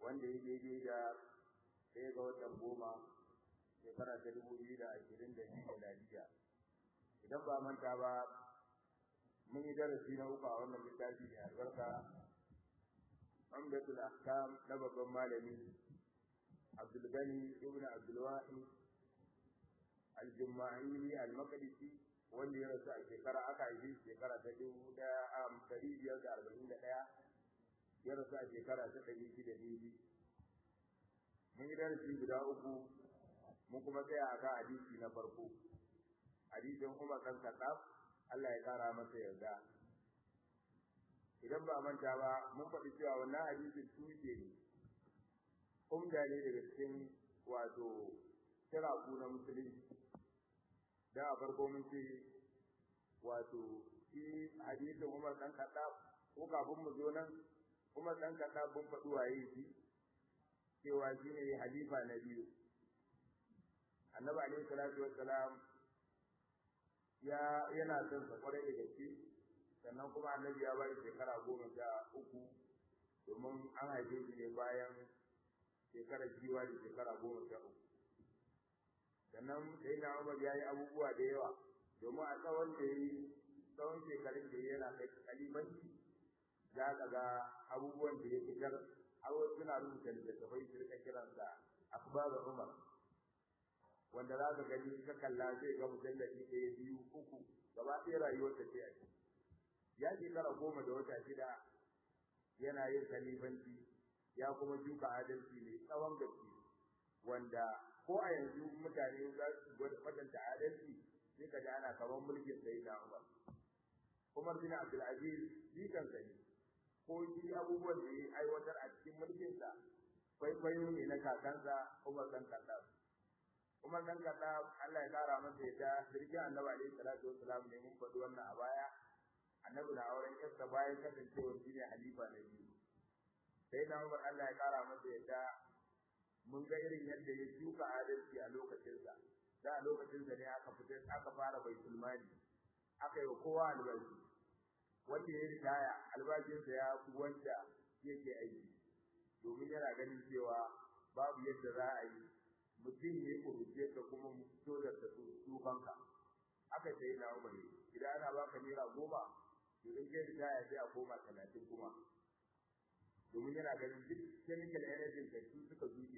wanda ya daidai da ɗaya ga watan goma shekara ta dubu biyu da ashirin da biyu miladiya idan ba manta ba mun yi darasi na uku a wannan littafi mai albarka amdatul ahkam na babban malami abdul gani ibn abdul wahid al-jumma'ili al-maqdisi wanda ya rasu a shekara aka yi shekara ta dubu ɗaya a ɗari biyar da arba'in da ɗaya ya rasu a shekara ta ɗari shida biyu mun yi darasi guda uku mun kuma tsaya a kan hadisi na farko hadisin Umar kan Khattab Allah ya kara masa yarda idan ba manta ba mun faɗi cewa wannan hadisin tushe ne umda ne daga cikin wato kiraku na musulunci da a farko mun ce wato shi hadisin Umar kan Khattab ko kafin mu zo nan Umar kan Khattab mun faɗi waye shi cewa shi ne halifa na biyu annabi alaihi salatu wassalam ya yana son sa kwarai da gaske sannan kuma annabi ya bari shekara goma sha uku domin an haife shi ne bayan shekarar jiwa da shekara goma sha uku sannan sai na umar ya yi abubuwa da yawa domin a tsawon da ya yi tsawon shekarun da yana kai kalibanci za ka ga abubuwan da ya fitar har wasu suna rubuta littattafai su rika kiransa akbaru umar wanda za ka gani ka kalla zai ga mujalladi ɗaya biyu uku gaba ɗaya rayuwar ta ce a ciki ya shekara goma da wata shida yana yin kalifanci ya kuma shuka adalci mai tsawon gaske wanda ko a yanzu mutane za su gwada kwatanta adalci sai ka ji ana kamar mulkin sai na Umar Umar bin Abdul Aziz jikan sa ne ko shi abubuwan da ya aiwatar a cikin mulkinsa kwaikwayo ne na kakansa Umar dan Khattab Umar dan Khattab Allah ya kara masa yadda sirkin Annabi alaihi salatu wassalam ne mun faɗi wannan a baya Annabi na auren yarsa bayan kasancewar shi ne halifa na biyu sai na Umar Allah ya kara masa yadda mun ga irin yadda ya shuka adalci a lokacinsa da a lokacinsa ne aka fitar aka fara baitul mali aka yi kowa albashi wanda ya ritaya albashinsa ya fi wanda yake aiki domin yana ganin cewa babu yadda za a yi mutum ya kuruce ka kuma fito da tufanka aka ce yana umar idan ana baka naira goma to in kai ritaya sai a koma talatin kuma domin yana ganin duk chemical energy da su suka zuke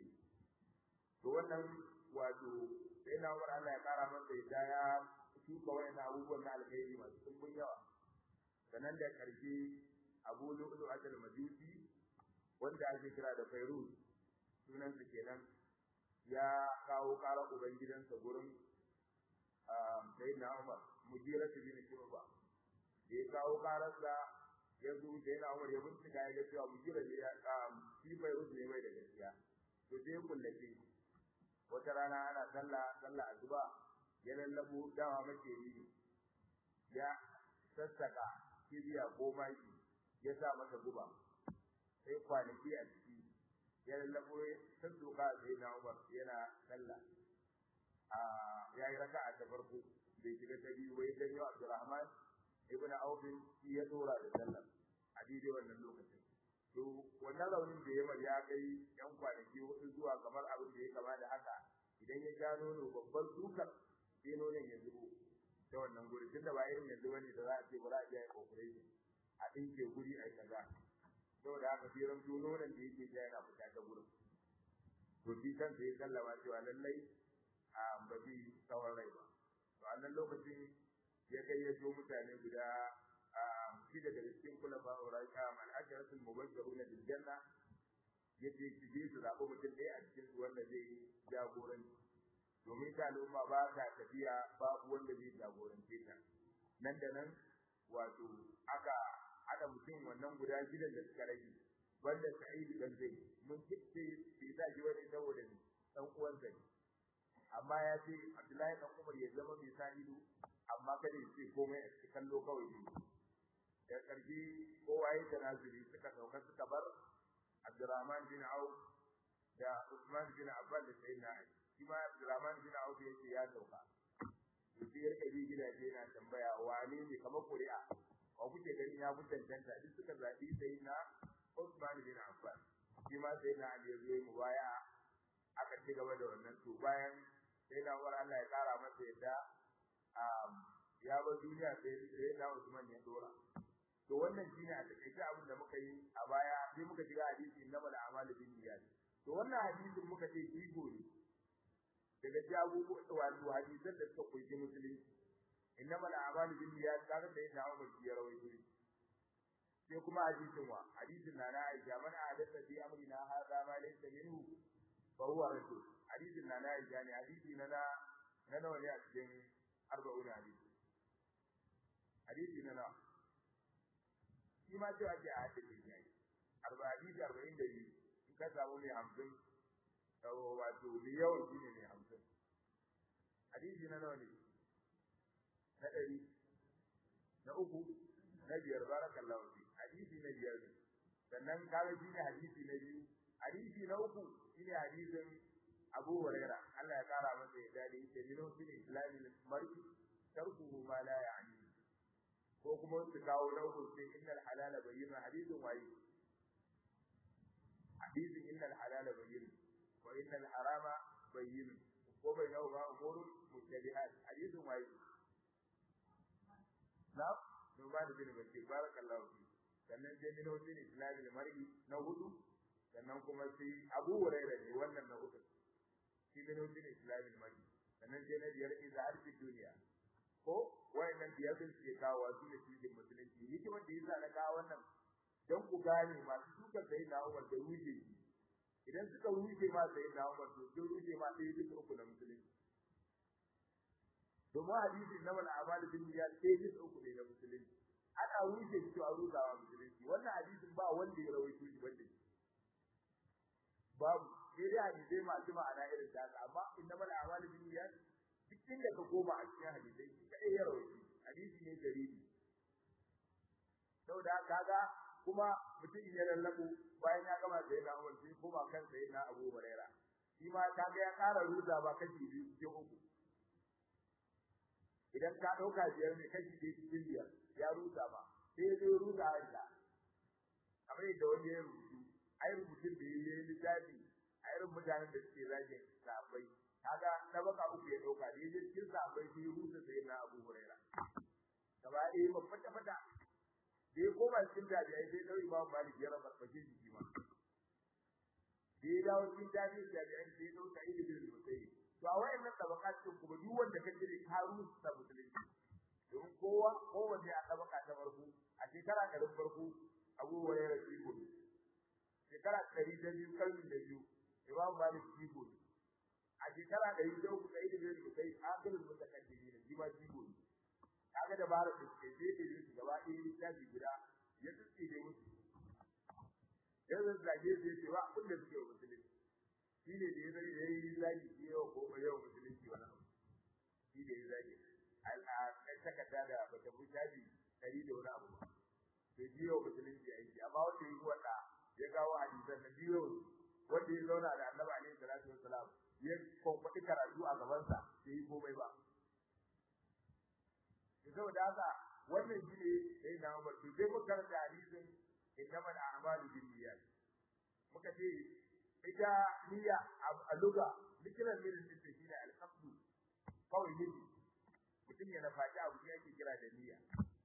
to wannan wato sai na umar Allah ya kara masa yadda ya shuka wayan abubuwan na alkhairi masu tumbun yawa sanan da karshe Abu Lu'lu Ajal Majusi wanda ake kira da Fairuz sunan sa kenan ya kawo kara ubangidansa gurin Sayyidina Umar Mujira bin Shu'ba da ya kawo kararsa ya zo Sayyidina Umar ya bincika ya ga cewa Mujira ne ya shi Fairuz ne mai da gaskiya to sai kullace wata rana ana sallah sallah azuba ya lallabo dawa mace yi ya sassaka kibiya ko maki ya sa masa guba sai kwanaki a ciki ya lallabo ta doka sai na Umar yana sallah a yayi raka'a ta farko bai shiga ta biyu wai dan yau Abdurrahman ibn Auf shi ya dora da sallah a daidai wannan lokacin to wannan raunin da ya ya kai yan kwanaki hudu zuwa kamar abin da ya kama da haka idan ya sha nono babban dukar sai nonon ya zubo ta wannan guri tunda ba irin yanzu bane da za a ce ba za a je a operation a dinke guri a kaza saboda haka sai ran nonon da yake ja yana fita ta gurin to shi kan sai sallama cewa lallai a ba zai tsawon rai ba to a nan lokacin ya gayyato mutane guda shida daga cikin kula ba uraika man ajratul mubashshiruna bil janna yace ki je su zaɓi mutum ɗaya a cikin su wanda zai jagoranci domin ta al'umma ba ta tafiya babu wanda zai jagorance ta nan da nan wato aka haɗa mutum wannan guda gidan da suka rage wanda Sa'id dan zai mun kice bai sa shi wani saboda ni dan uwan ne amma ya ce Abdullahi dan Umar ya zama mai sa ido amma kada ya ce komai a cikin kallo kawai ne da karfi kowa ya tanazuri suka sauka suka bar Abdurrahman bin Auf da Usman bin Affan da Sayyidina Ali shi ma Abdurrahman bin Auf yake ya sauka sai ya rike gidaje yana tambaya wane ne kamar ƙuri'a ko kuke gani ya mutan tanta duk suka zabi Sayyidina Usman bin Affan shi ma sai na Ali zai mu baya aka ci gaba da wannan to bayan sai na Umar Allah ya kara masa yadda ya bar duniya sai sai na Usman ya dora to wannan shine a takaice abin da muka yi a baya sai muka shiga hadisi innamal a'malu binniyat to wannan hadisin muka ce jigo ne daga jago wato hadisan da suka koyi musulunci innamal a'malu binniyat kaga sai na Umar ya rawaito sai kuma hadisin wa hadisin na na Aisha man hadatha fi amrina hadha ma laysa minhu fa huwa rasul hadisin na na Aisha ne hadisi na na na nawa ne a cikin arba'un hadisi hadisi na nawa shi ma sai ake a hadisi ne arba hadisi arba'in da biyu in ka samu mai hamsin wato mai yawan shi ne mai hamsin hadisi na nawa ne na ɗari na uku na biyar barakallahu fi hadisi na biyar ne sannan kaga shi ne hadisi na biyu hadisi na uku shine hadisin Abu Huraira Allah ya kara masa ya dade yake mino shi ne islamin mar'i tarkuhu ma la ya'ni ko kuma su kawo na uku sai innal halala bayyana hadisin wayi hadisin innal halala bayyana wa innal harama bayyana ko bai nawa ba umurun mutabihat hadisin wayi na Numan bin Bashir barakallahu fi sannan sai min hudin islamil mar'i na hudu sannan kuma sai Abu Hurairah ne wannan na hudu shi min hudin islamil mar'i sannan sai na biyar idza arfi duniya ko wayannan biyar din ke kawo su ne cikin musulunci hikimar da yasa na kawo wannan dan ku gane masu suka sai na Umar da ruje idan suka ruje ma sai na Umar to sun ruje ma sai duka uku na musulunci domin hadisin na wal amal bin niyyat sai duka uku ne na musulunci ana ruje shi a ruzawa musulunci wannan hadisin ba wanda ya rawaito shi banda babu sai dai hadisai masu ma'ana irin ta haka amma innamal a'malu binniyat duk inda ka koma a cikin hadisai kai ya rawaito hadisi ne garibi saboda kaga kuma mutum ya lallabo bayan ya gama da yana Umar sai kuma kan sai na Abu Huraira shi ma kaga ya ƙara ruza ba kashi biyu cikin uku idan ka dauka biyar ne kashi biyu cikin biyar ya rusa ba sai ya zo rusa aisha kamar yadda wani ya rubutu ai rubutun da ya yi littafi a irin mutanen da suke zagin sahabbai kaga na baka uku ya dauka da yaje cikin sahabbai sai rusa sai na Abu Huraira gaba ɗaya ba fata fata da ya koma cikin tabi'ai sai dau Imam Malik ya rabar fashe jiki ma da ya dawo cikin tabi'ai tabi'ai sai dau Sa'id bin Musayyib to a wayannan tabaqat din kuma duk wanda ka jire ka rusa musulunci don kowa kowanne a tabaka ta farko a shekara ɗarin farko Abu Hurairah Jibo shekara ɗari da biyu kalmi da biyu Imam Malik Jibo a shekara ɗari da uku sai da biyu sai akilul mutakaddimi ne jima Jibo kaga da bara da ke sai da su gaba ɗaya littafi guda ya tsitsi da musu yanzu zage sai ce ba abin da suke musulunci shi ne da ya zai yayi zagi shi yau ko yau musulunci wani abu shi da ya zagi al'adar takarda da bata fi shafi ɗari da wani abu ba bai ji yau musulunci a yi amma wanda ya wanda ya kawo hadisan na biyo wanda ya zauna da annabi alaihi salatu wassalam ya kwankwaɗi karatu a gabansa bai yi komai ba saboda haka wannan shi ne sai na Umar to sai muka karanta hadisin innamal a'malu binniyat muka ce ita niyya a lugha likiran mirin din shi ne al-qasdu kawai nufi mutum ya nafaci abu ne ake kira da niyya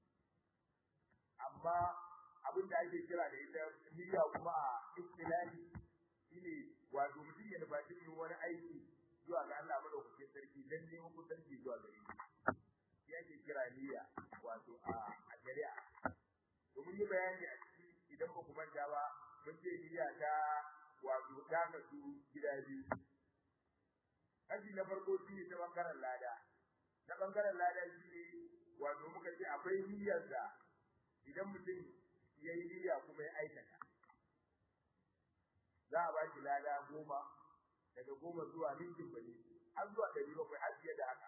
amma abin da ake kira da ita niyya kuma a istilahi shine wato mutum ya nafaci yin wani aiki zuwa ga Allah madaukakin sarki dan neman kusanci zuwa gare shi shi ake kira niyya wato a a shari'a to mun yi bayani a ciki idan ba ku manta ba mun ce niyya ta wato ta kasu gida biyu kashi na farko shi ne ta bangaren lada na bangaren lada shi ne wato muka ce akwai niyyar da idan mutum ya yi niyya kuma ya aikata za a ba shi lada goma daga goma zuwa ninkin bane har zuwa ɗari bakwai har fiye da haka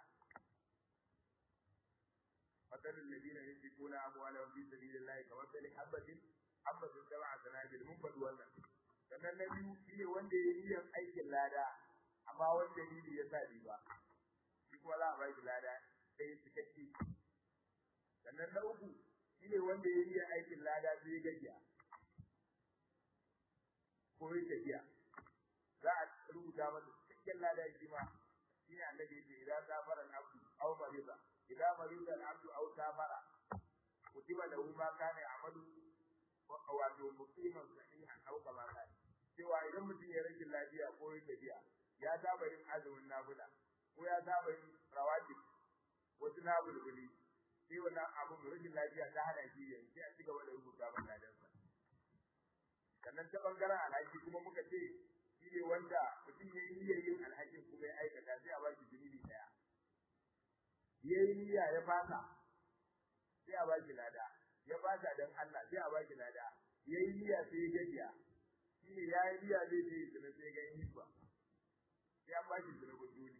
مثل الذين ينفقون أموالهم في سبيل الله كمثل حبة حبة سبع سنابل من بدوانا sannan na biyu shine wanda ya yi yin aikin lada amma wanda ni ya sa ba shi kuma za a ba shi lada sai cikakke sannan na uku shine wanda ya yi aikin lada sai gajiya ko ko yi tafiya za a rubuta masa cikakken lada shi ma shi ne annabi yake idan safara al-abdu aw mariza idan mariza al-abdu aw safara kutiba lahu ma kana ya'malu wato muqiman sahihan aw kama kana cewa idan mutum ya rashin lafiya ko ya tafiya ya saba yin azumin nafila ko ya saba yin rawatib wasu nafilbili sai wannan abun rashin lafiya ta hana shi yayi sai a ci gaba da rubuta masa ladansa sannan ta bangaren alhaki kuma muka ce shi ne wanda mutum ya yi niyyar yin alhakin kuma ya aikata sai a ba shi zunubi daya ya yi niyya ya fasa sai a ba shi lada ya fasa don Allah sai a ba shi lada ya yi niyya sai ya gajiya shi ne ya yi niyya zai je zina sai ga yin ba sai an ba shi zunubin duni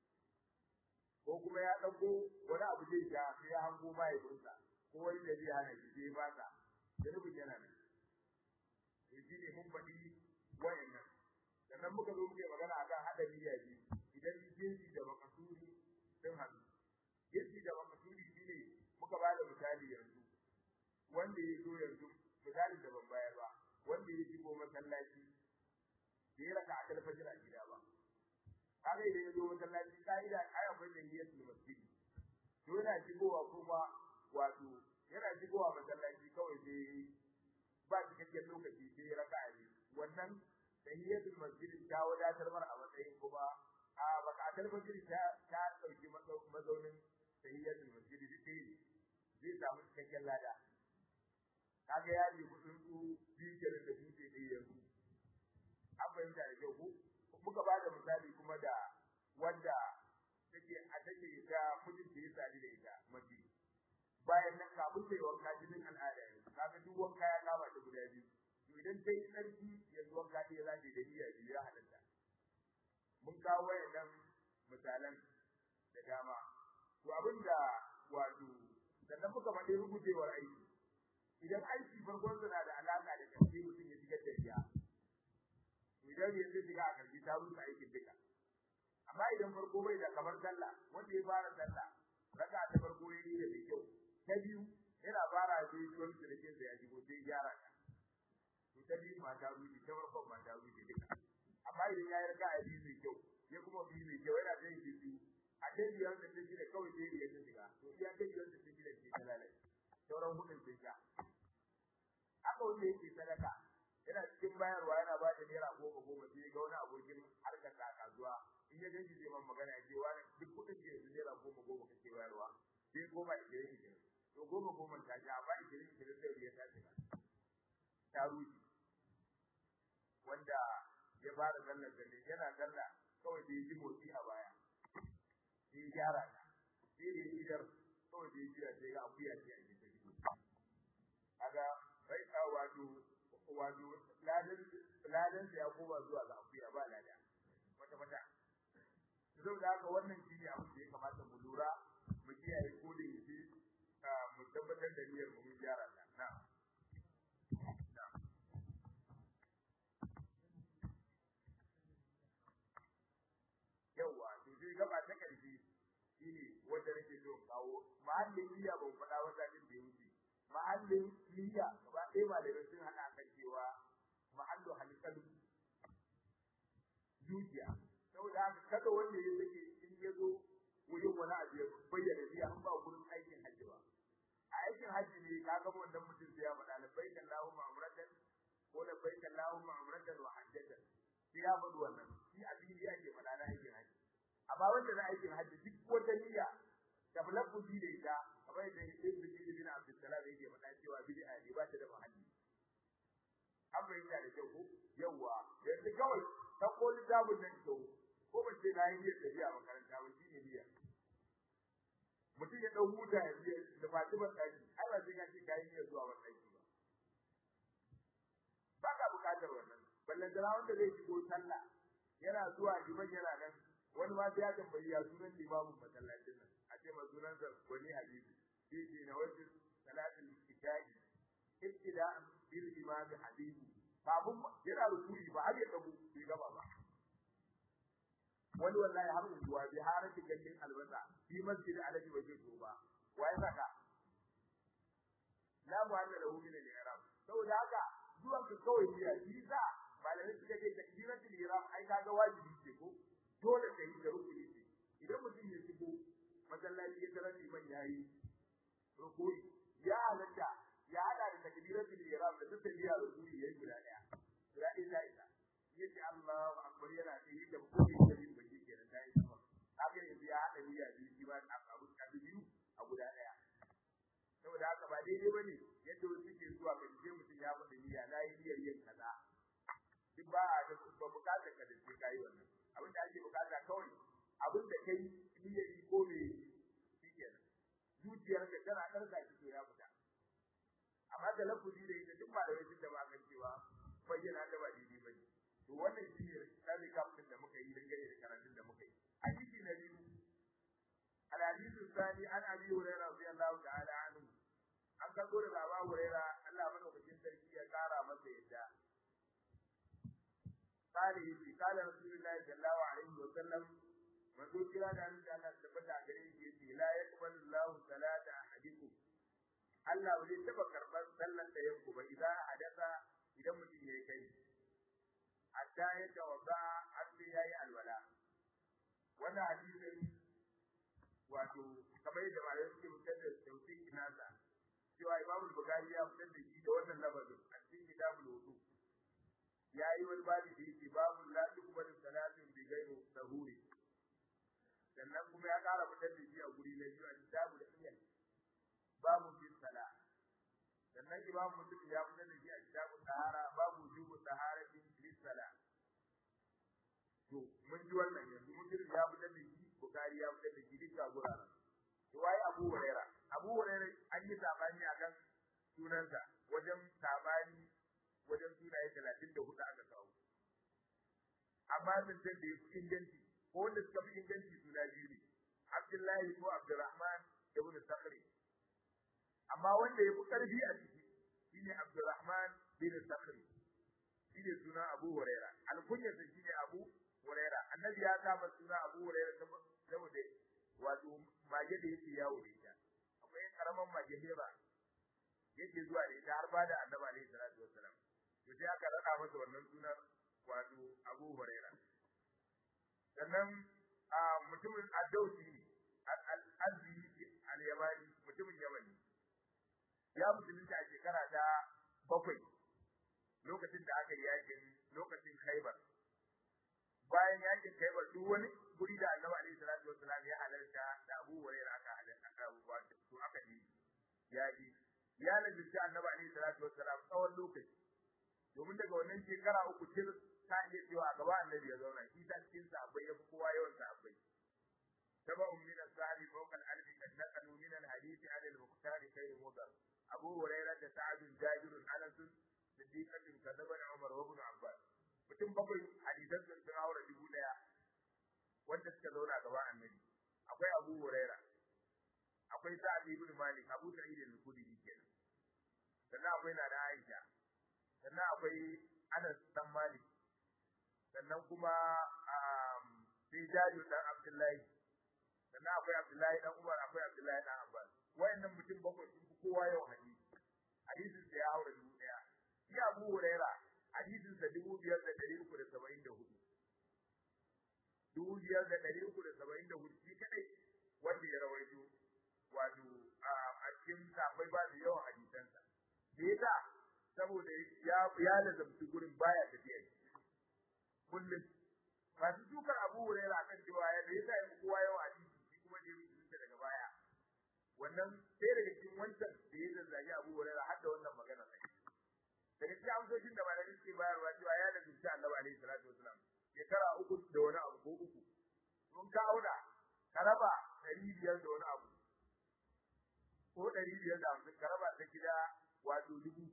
ko kuma ya ɗauko wani abu zai sha sai ya hango mahaifinsa ko wani da zai hana shi sai ya fasa zunubin yana nan to shi ne mun faɗi wayannan sannan muka zo muke magana akan hada niyya biyu idan jinsi da makasudi sun haɗu jinsi da makasudi shine muka ba da misali yanzu wanda ya zo yanzu misali da ban bayar ba wanda ya shigo masallaci bai raka a talfajir a gida ba kaga idan ya zo masallaci ka'ida ai akwai da niyyatul masjid to yana shigowa kuma wato yana shigowa masallaci kawai sai ba cikakken lokaci sai ya raka ne wannan tahiyatul masjid ta wadatar mar a matsayin kuma a bakatar masjid ta ta dauki mazaunin tahiyatul masjid dai zai samu cikakken lada kaga ya ji kudin su biyu kenan da dutse ɗaya yanzu an fahimta da kyau ko muka ba da misali kuma da wanda take a take ta mijin da ya sadi da ita mace bayan nan kafin ta yi wanka jinin al'ada yanzu kaga duk wanka ya kama ta guda biyu to idan ta yi tsarki yanzu wanka ɗaya za ta yi da niyya biyu ya halatta mun kawo wayannan misalan da dama to abin da wato sannan muka faɗi rubutewar aiki idan aiki farkon na da alaƙa da ƙarfi mutum ya shigar da riya idan yanzu shiga a ƙarfi ta rusa aikin duka amma idan farko bai da kamar sallah wanda ya fara sallah raka ta farko ya yi da mai kyau ta biyu yana fara da yi wani sirrin da ya shigo sai gyara ta to ta biyu ma ta rufe ta farkon ma ta rufe duka amma idan ya yi raka a biyu mai kyau ya kuma biyu mai kyau yana zai yi biyu a ta biyar da ta shida kawai sai ya ta shiga to iya ta biyar da ta shida ce ta lalace sauran hudun sun sha haka wanda yake sadaka yana cikin bayarwa yana ba da naira goma goma sai ga wani abokin harkar ta kasuwa in ya ganci zai man magana ya ce wani duk kuɗin da yanzu naira goma goma kake bayarwa sai goma ishirin ishirin to goma goma ta sha amma ishirin ishirin sai ya ta shiga ta rushe wanda ya fara sallar da yana sallah kawai da ya ji motsi a baya sai ya gyara ta sai da ya idar kawai da ya jira sai ga akuya ce a gefe kaga bai ka wato wato ladan ladan ya koma zuwa ga akuya ba lada wata wata saboda haka wannan shine abin da ya kamata mu lura mu kiyaye ko da yake mu tabbatar da niyyar mu mun gyara ta na'am yawa to sai gaba ta karshe shine wanda nake so kawo mahallin niyya ban faɗa wata din da yake mahallin niyya gaba ɗaya malamai sun haɗa kan cewa mahallu halqalu zuciya saboda haka kada wanda ya sake in ya zo wurin wani abu ya bayyana niyya an ba gurin aikin hajji ba a aikin hajji ne ka ga wannan mutum sai ya faɗa labbaik Allahumma umratan ko labbaik Allahumma umratan wa hajjatan sai ya faɗi wannan shi abin ake faɗa na aikin hajji amma wanda na aikin hajji duk wata niyya da bulabbuji da ita kamar yadda Ibn Jarir bin Abdul Salam yake faɗa cewa bid'a ne ba ta da mahalli an bayyana da kyau ko yawa yanzu kawai ta koli tabun nan to ko ba ce na yi niyyar tafiya makaranta ba shine niyya mutum ya dau huta ya je da Fatima daki ai ba sai ka ce kai niyyar zuwa wannan daki ba ba ka bukatar wannan ballan da wanda zai shigo sallah yana zuwa liman yana nan wani ma sai ya tambayi ya sunan limamin masallacin nan a ce ma sunan sa wani hadisi shi ne na wajen salatul isha'i ibtida'an bil imam hadisi kafin yana rukuni ba har ya dago bai gaba ba wani wallahi har zuwa bi har ta gallin albasa fi masjid alaji waje goba wai saka la mu'amala lahu min al-i'rab saboda haka zuwan ka kawai ne shi sa malamai suka ce takbiratul ihram ai kaga wajibi ce ko dole ka yi da rukuni ce idan mutum ya shigo masallaci ya tarar liman yayi rukuni ya halatta ya hada da takbiratul ihram da dukkan biya rukuni yayi guda daya guda ɗaya ta isa yace Allahu akbar yana da yadda rukuni da bin baki kenan ta isa haka yanzu ya hada biya biyu shi ba abu abu biyu a guda daya saboda haka ba daidai bane yadda wasu suke zuwa ga je mutum ya faɗi niyya na yi niyyar yin kaza duk ba a da ba bukata ka da sai kai wannan abin da ake bukata kawai abin da kai niyyar yi ko me shikenan zuciyar ka tana karka shi to ya fita amma da lafuzi da ita duk ba da wani da ba kan cewa bayyana da ba daidai ba ne to wannan shi ne tsari kafin da muka yi dangane da karatun da muka yi hadisi na biyu الحديث الثاني عن ابي هريره رضي الله تعالى عنه an karbo da baba huraira Allah madaukakin sarki ya kara masa yadda قال يجي قال رسول الله صلى الله عليه وسلم manzo kira da an da Allah tabbata gare shi yace la yaqbalu Allahu salata ahadikum Allah bai taba karban sallar da yanku ba idan hadatha idan mutum yayi kai hatta ya tawadda har sai yayi alwala wannan hadisin wato kamar yadda malai suke fitar da tauhid nasa cewa Imam Bukhari ya fitar da shi da wannan lafazin a cikin kitabul wudu yayi wani babu da yake babu la tuqbalu salatun bi ghairi sahuri sannan kuma ya kara fitar da shi a guri na biyu a kitabul iyal babu fi sala sannan Imam Muslim ya fitar da shi a kitabul tahara babu jubu taharatin fi sala to mun ji wannan yanzu Muslim ya fitar da shi Bukhari ya fitar da shi duka guraren to wai Abu Huraira Abu Huraira an yi sabani akan sunansa wajen sabani wajen sunaye 34 aka kawo amma mun san da yake inganci ko wanda suka fi inganci suna biyu ne Abdullahi ko Abdurrahman ibn Sakhri amma wanda ya fi karfi a ciki shine Abdurrahman bin Sakhri shine sunan Abu Huraira alkunyarsa shine Abu Huraira annabi ya kama suna Abu Huraira saboda wato mage da yake yawo da ita akwai karaman mage heba yake zuwa da ita har ba da annabi alaihi salatu wassalam to sai aka rada masa wannan sunan wato Abu Huraira sannan a mutumin Addausi ne al-Azzi al-Yamani mutumin Yamani ya musulunta a shekara ta bakwai lokacin da aka yi yakin lokacin Khaibar bayan yakin Khaibar duk wani guri da Annabi alaihi salatu wassalam ya halarta da Abu Hurairah aka halarta aka abubuwa to aka yi ya yi ya lazimci Annabi alaihi salatu wassalam tsawon lokaci domin daga wannan shekara uku tir ta iya cewa a gaba Annabi ya zauna shi ta cikin sahabbai ya fi kowa yawan sahabbai تبع من السعد فوق الألف قد نقلوا من الحديث عن المختار خير مضر أبو هريرة سعد جابر أنس صديقة كذب عمر وابن عباس mutum bakwai hadisan sun sun haura dubu daya wanda suka zauna gaba annabi akwai Abu Huraira akwai Sa'd ibn Malik Abu Sa'id al-Khudri kenan sannan akwai Nana Aisha sannan akwai Anas dan Malik sannan kuma sai Jabir dan Abdullahi sannan akwai Abdullahi dan Umar akwai Abdullahi dan Abbas wayannan mutum bakwai sun fi kowa yawan hadisi hadisin sa ya haura dubu daya shi Abu Huraira hadisin sa dubu biyar da ɗari uku da saba'in da hudu dubu biyar da ɗari uku da saba'in da hudu shi kadai wanda ya rawaito wato a cikin sabai ba da yawan hadisansa da yasa saboda ya ya lazamci gurin baya tafiya kullum masu dukar Abu Hurairah akan cewa ya da yasa ya kowa yawan hadisi shi kuma da yake daga baya wannan sai daga cikin wancan da ya zazzagi Abu Hurairah har da wannan magana sai daga cikin amsoshin da malamin ke bayarwa cewa ya lazumci Annabi alaihi salatu wasalam shekara uku da wani abu ko uku mun ka auna ka raba ɗari biyar da wani abu ko ɗari biyar da hamsin ka raba ta gida wato dubu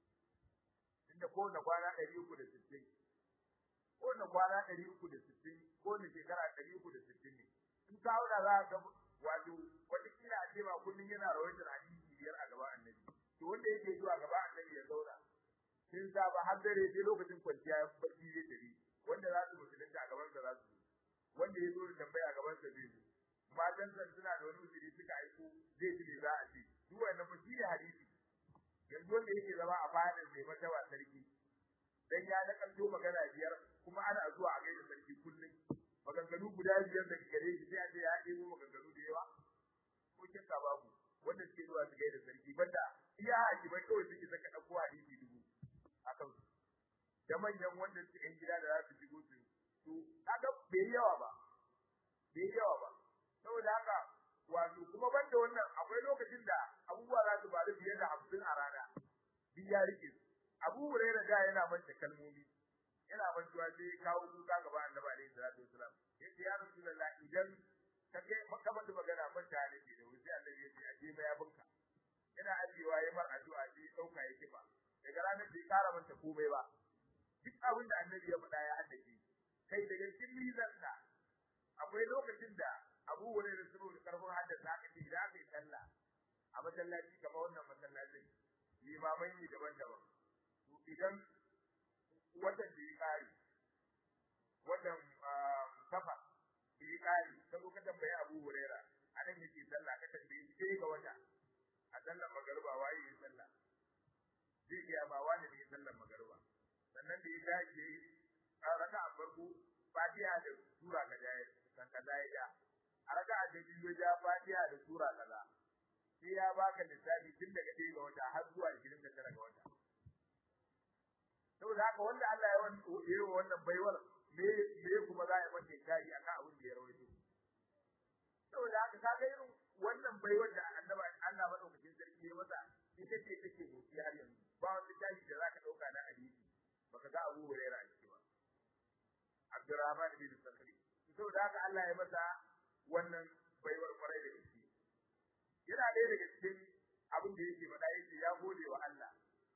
inda kowane kwana ɗari uku da sittin kowane kwana ɗari uku da sittin kowane shekara ɗari uku da sittin ne in ka auna za ka ga wato wataƙila a ce ba kullum yana rawaitar hadisi biyar a gaba annabi to wanda yake zuwa gaba annabi ya zauna sun saba har dare sai lokacin kwanciya ya barci zai tafi wanda za su musulunta a gaban sa za su wanda ya zo da tambaya a gaban sa zai zo matan san suna da wani uzuri suka aiko zai ji me za a ce duk wannan fa shi ne hadisi yanzu wanda yake zama a fadin mai martaba sarki dan ya nakalto magana biyar kuma ana zuwa a gaida sarki kullum maganganu guda biyar da gare shi sai a ce ya ɗebo maganganu da yawa ko kinka babu wanda suke zuwa su gaida sarki banda iya hakimai kawai suke saka ɗauko hadisi dubu akan su da manyan wanda suke yan gida da za su shigo su su kaga bai yawa ba bai yawa ba saboda haka wato kuma banda wannan akwai lokacin da abubuwa za su faru fiye da hamsin a rana duk ya rike su abu hurairah da yana manta kalmomi yana mantuwa sai kawo kuka gaba annabi alaihi salatu wasalam yace ya rasulullah idan ka ga ka bada magana manta ne ke da wuri sai annabi ya ce aje mai abinka yana ajiyewa ya mar addu'a sai ya dauka ya kifa daga ranar bai kara manta komai ba duk abin da annabi ya faɗa ya haddace kai daga cikin mizan da akwai lokacin da Abu Hurairah saboda karfin haddasa aka ce idan aka yi sallah a masallaci kamar wannan masallacin limamai ne daban-daban to idan watan da ya kare watan safa da ya kare ka zo ka tambayi Abu Hurairah anan yake sallah ka tambaye shi sai ga wata a sallar magariba waye ya sallah zai iya ba wani ne sallar magariba sannan da ya dace a raka a farko fatiha da sura kaza kan kaza ya ja a raka a da biyu ja fatiha da sura kaza sai ya baka lissafi tun daga ɗaya ga wata har zuwa 29 ga wata saboda haka wanda Allah ya wani yi wannan baiwar me me kuma za ya mace kari akan abin da ya rawaito saboda haka ka ga irin wannan baiwar da annabi Allah madaukakin sarki ya masa ita ce take motsi har yanzu ba wani tashi da zaka dauka na hadisi baka ga Abu Hurairah a ciki ba Abdurrahman bin Sakhri saboda haka Allah ya masa wannan baiwar kwarai da gaske yana ɗaya daga cikin abin da yake faɗa yake ya gode wa Allah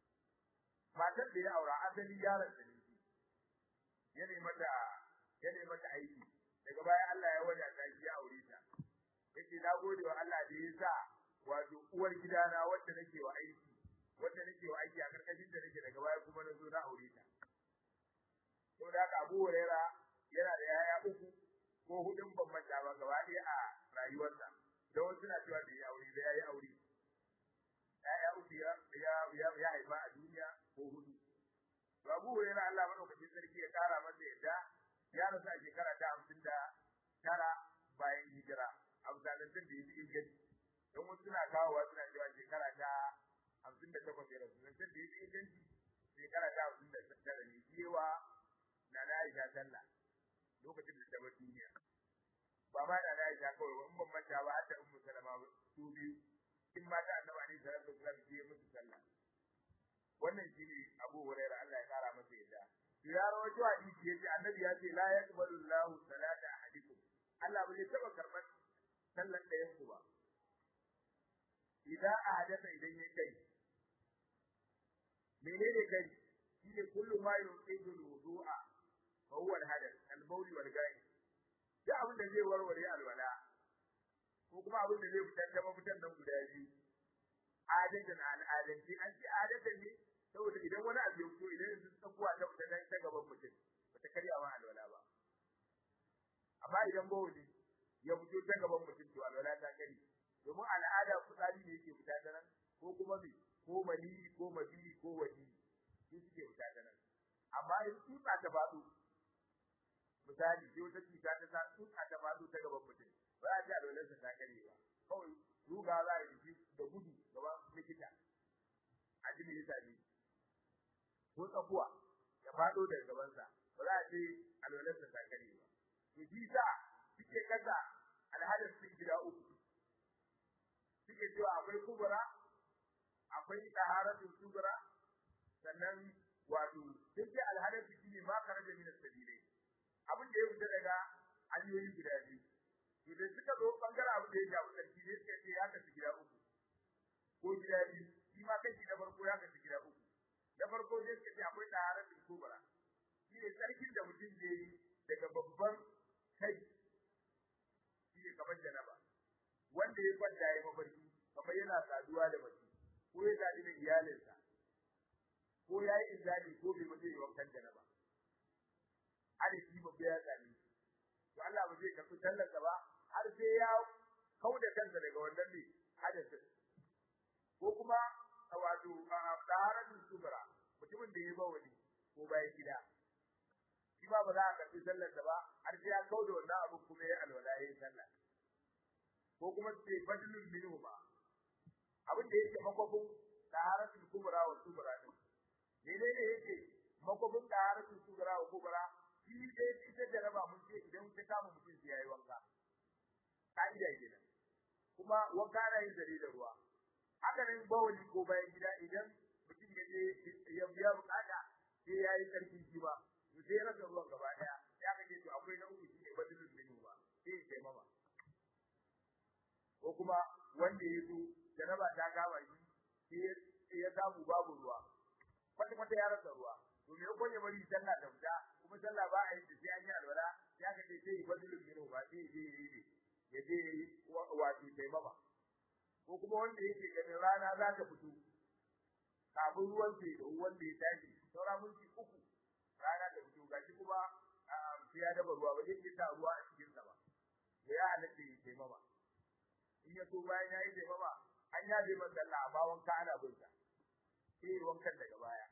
matar da ya aura asali yaron da ne ya nemi mata ya nemi mata aiki daga baya Allah ya wada ta ki aure ta yace na gode wa Allah da ya sa wato uwar gidana wanda nake wa aiki wanda nake wa aiki a karkashin da nake daga baya kuma na zo na aure ta to da haka Abu Huraira yana da yaya uku ko hudun ban manta ba gaba ɗaya a rayuwarsa da wasu na cewa da ya aure da yayi aure yaya uku ya ya ya haifa a duniya ko hudu Abu Hurairah Allah madaukakin sarki ya kara masa yadda ya rasu a shekara ta hamsin da tara bayan hijira a misalin da ya fi inganci don wasu suna kawowa suna cewa shekara ta hamsin da takwas ya rasu zancen da ya fi inganci shekara ta hamsin da tara ne cewa na na Aisha sallah lokacin da ta bar duniya ba ma da na Aisha kawai ba in ban manta ba har da Ummu Salama su biyu in mata annabi alaihi salatu wasallam ke musu sallah wannan shine Abu Hurairah Allah ya kara masa yadda ya rawaito hadisi yace annabi ya ce la yaqbalu Allahu salata ahadikum Allah bai taba karban sallan da yanku ba idan ahadatha idan yayi kai menene kai shine kullu ma yuqidu al-wudu'a fa huwa al-hadath al-bawl wal ghaib da abin da zai warware alwala ko kuma abin da zai fitar da mafitan nan guda biyu adatan al'adanci an ce adatan ne saboda idan wani abu ya fito idan sun tsakuwa ta fita nan ta gaban mutum ba ta karya ma alwala ba amma idan bawuli ya fito ta gaban mutum to alwala ta kare domin al'ada fitsari ne yake fita ta nan ko kuma me ko mali ko mabi ko wadi shi suke fita ta nan amma in tsutsa ta faɗo misali sai wata cuta ta sa tsutsa ta faɗo ta gaban mutum ba za a ji alwalarsa ta kare ba kawai ruga za a yi da gudu gaban likita a ji me yasa ne ko tsakuwa ya fado daga gabansa ba za a ce alwalarsa ta kare ba to shi sa suke kasa alhadar sun gida uku suke cewa akwai kubura akwai taharatun kubura sannan wato duk da alhadar su shine ma karaja min sabilai abin da ya fita daga hanyoyi guda biyu to da suka zo bangaren abin da ya shafi sarki ne suka ce ya kasu gida uku ko gida biyu shi ma kashi na farko ya kasu gida uku na farko dai suka ce akwai taharatul kubra shi ne sarkin da mutum zai yi daga babban kai shi ne kamar janaba wanda ya kwanta ya mafarki kamar yana saduwa da mace ko ya sadu da iyalinsa ko ya yi inzali ko bai mutu ya wankan janaba adadi babba ya sami to Allah ba zai karɓi sallarsa ba har sai ya kauda kansa daga wannan ne hadasin ko kuma wato taharatul kubra mutumin da ya bawali ko bayan gida shi ba ba za a karɓi sallar da ba har sai ya kauda wannan abu kuma ya alwala yayin sallah ko kuma sai fadlul minhu ba abin da yake makwabin taharatul kubra wa subra din menene yake makwabin taharatul kubra wa kubra shi dai ita jaraba mun ce idan ta kama mutum sai yayi wanka ka'ida kenan kuma wanka na yin zare da ruwa haka nan bawali ko bayan gida idan mutum ya je ya biya bukata sai yayi karfi shi ba sai ya rasa ruwan gaba daya ya kace to akwai na uku shine badalul minu ba sai ya taimama ko kuma wanda ya zo jaraba ta gama shi sai ya samu babu ruwa kwata kwata ya rasa ruwa to me ko ya bari sallah da fita kuma sallah ba a yi da sai an yi alwala ya kace sai ya badalul minu ba sai ya je ya yi ya je wato taimama ko kuma wanda yake ganin rana za ta fito kafin ruwan sai da wanda ya tashi saura minti uku rana ta fito gashi kuma sai ya dafa ruwa ba zai sa ruwa a cikin sa ba ya halatta ya taimama in ya so bayan ya yi taimama an ya bai man sallah amma wanka ana bin sa sai wankan daga baya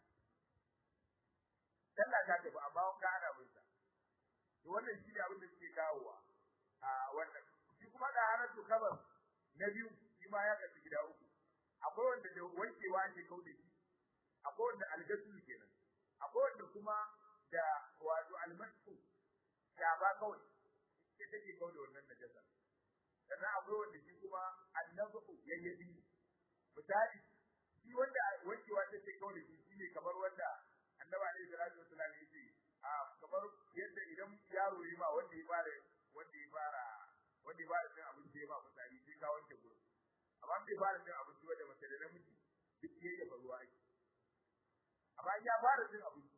sallah ta tafi amma wanka ana bin sa to wannan shi ne abin da suke kawowa a wannan shi kuma da haratu kabar na biyu shi ma ya kasu gida uku akwai wanda da wankewa ke kaude shi akwai wanda algasul kenan akwai wanda kuma da wato almasu ya ba kawai ita take kaude wannan najasa sannan akwai wanda shi kuma annabu yayyabi misali shi wanda wankewa take kaude shi shine kamar wanda annabi alaihi salatu wasallam yace a kamar yadda idan yaro yi ma wanda ya fara wanda ya fara wanda ya fara cin abinci ya ba misali sai ka wanke gurin amma bai fara cin abinci wanda mace da namiji duk yayi da ruwa ake amma ya fara cin abinci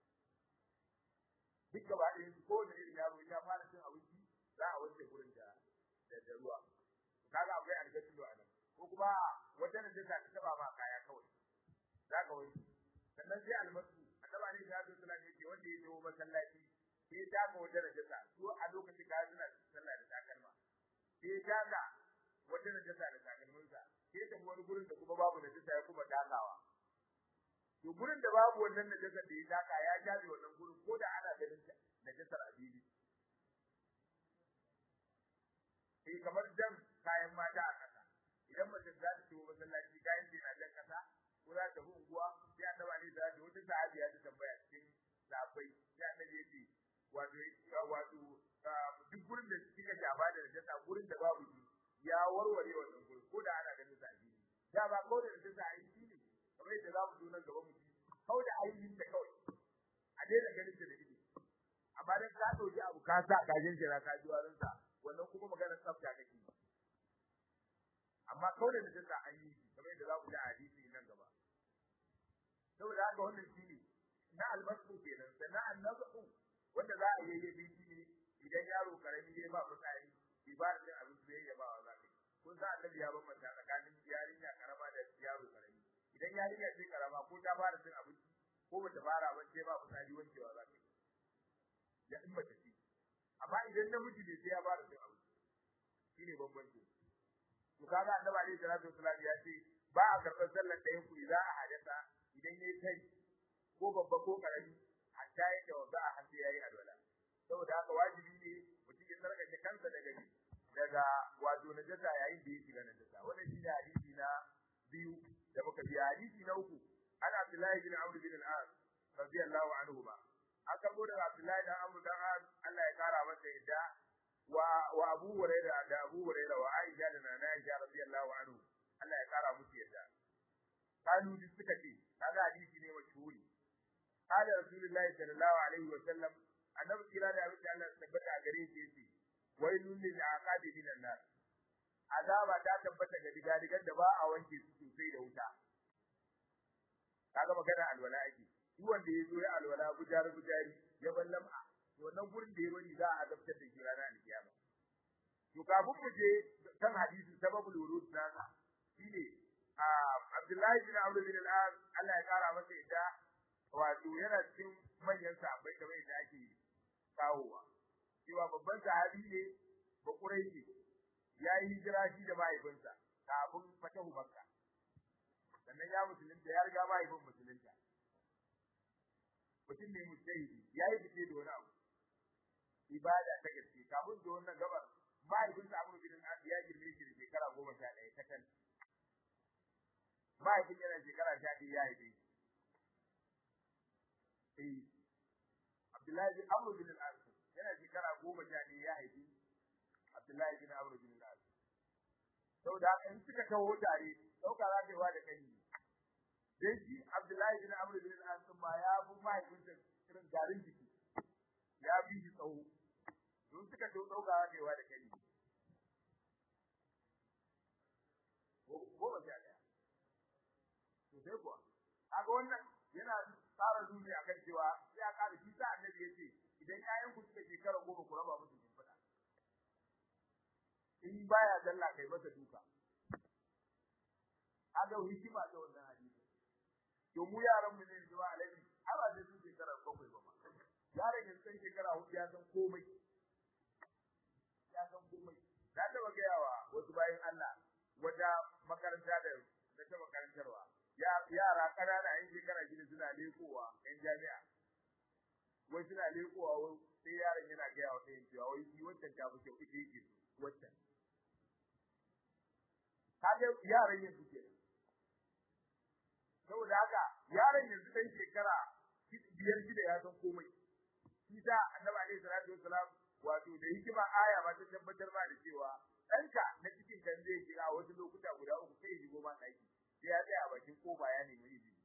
duk gaba ɗaya ko da irin yaro ya fara cin abinci za a wanke gurin da da ruwa kaga akwai algasilu a nan ko kuma wata da ta taba ma kaya kawai za ka wanke sannan sai almasu annabi ne ya zo sallah yake wanda ya zo masallaci sai ya taka wata najasa su a lokacin kaya suna sallah da takalma sai ya taka wata najasa da takalminsa sai ya tafi wani gurin da kuma babu najasa ya kuma takawa to gurin da babu wannan najasa da ya taka ya jabe wannan gurin ko da ana ganin najasar a fili eh kamar jan kayan mata a kasa idan mace za ta ciwo masallaci kayan ta yana jan kasa ko za ta unguwa sai annaba ne da wata sahabiya ta tambaya cikin sahabbai sai annabi yace wato wato duk gurin da kika jaba da najasa gurin da babu shi ya warware wannan gurin ko da ana ganin sa a fili da ba ko da najasa a yi ne kamar yadda za mu zo nan gaba mu ji kau da ainihin da kawai a daina ganin ta da ido amma dan ka dauki abu ka sa ka jinjira ka ji warin sa wannan kuma maganar tsafta kake amma kau da najasa an yi kamar yadda za mu ji a hadisi nan gaba saboda haka wannan shine na albasu kenan sannan annabu wanda za a yi yayi shine idan yaro karami ya ba fitsari ibada din abin da ya ba wa zaka kun sa annabi ya bambanta tsakanin yarinya karama da yaro karami idan yarinya ce karama ko ta fara cin abinci ko bata fara ba sai ba fitsari wankewa za ka ya in mace ce amma idan namiji ne sai ya fara cin abinci shine bambanci to kaga annabi alaihi salatu wasallam ya ce ba a karɓar sallar ɗayan ku idan a hadasa idan yayi kai ko babba ko karami hatta ya tawazza a hannu yayi alwala saboda haka wajibi ne mutum ya sarkace kansa daga daga wato najasa yayin da ya shiga najasa wannan shine hadisi na biyu da muka bi hadisi na uku ana Abdullahi bin Amr bin al-As radiyallahu anhu ba aka go daga Abdullahi dan Amr dan As Allah ya kara masa yadda wa wa Abu Hurairah da Abu Hurairah wa Aisha da Nana Aisha radiyallahu anhu Allah ya kara musu yadda kanu duk suka ce kaga hadisi ne mashhuri قال رسول الله صلى الله عليه وسلم annabi kira da abin da Allah ya tabbata a gare shi yace wailul lil aqabi minan nar azaba ta tabbata ga digadigan da ba a wanke su sosai da wuta kaga magana alwala ake duk wanda ya zo ya alwala bujar bujari ya ballam'a to wannan gurin da ya bari za a adabtar da shi ranar alkiyama to kafin mu je kan hadisi sababul wurud nasa shine Abdullahi bin Amr bin al-As Allah ya kara masa ita wato yana cikin manyan sahabbai kamar yadda ake kawowa cewa babban sahabi ne ba Quraishi ya yi hijira shi da mahaifinsa kafin fatahu Makka sannan ya musulunta ya riga mahaifin musulunta mutum ne mujtahidi yayi fice da wani abu ibada ta gaske kafin da wannan gabar mahaifin sa Amr bin al ya girme shi da shekara goma sha ɗaya ta kan mahaifin yana shekara sha ɗaya ya haife eh Abdullahi bin Amr bin al yana shekara goma sha ɗaya ya haife Abdullahi bin Amr bin al saboda haka in suka kawo tare dauka za ta yi wa da kai dan shi Abdullahi bin Amr bin al ma ya bu mahaifin sa irin garin jiki ya bi shi tsawo don suka to dauka za ta yi wa da kai goma sha ɗaya to sai kuwa kaga wannan yana tsara duniya kan cewa ya ƙara shi sa annabi yace idan ƴaƴan ku suka shekara goma ku raba musu shimfiɗa in baya dalla kai masa duka aga hikima ta wannan hadisi to mu yaran mu ne yanzu ba alaji har ba sai sun shekara bakwai ba ma yaron yanzu san shekara hudu ya san komai ya san komai na taɓa gaya wa wasu bayan Allah wata makaranta da na taɓa karantarwa yara ƙanana yan shekara shida suna lekowa yan jami'a wai suna lekowa wai sai yaron yana gaya wa ɗayan cewa wai shi wancan ta fi kyau ita yake wancan kaga yaran yanzu ke saboda haka yaron yanzu ɗan shekara biyar shida ya san komai shi ta annabi alaihi salatu wassalam wato da hikima aya ma ta tabbatar ma da cewa ɗanka na cikin kan zai shiga wasu lokuta guda uku sai shigo ma ɗaki sai ya tsaya a bakin kofa ya nemi izini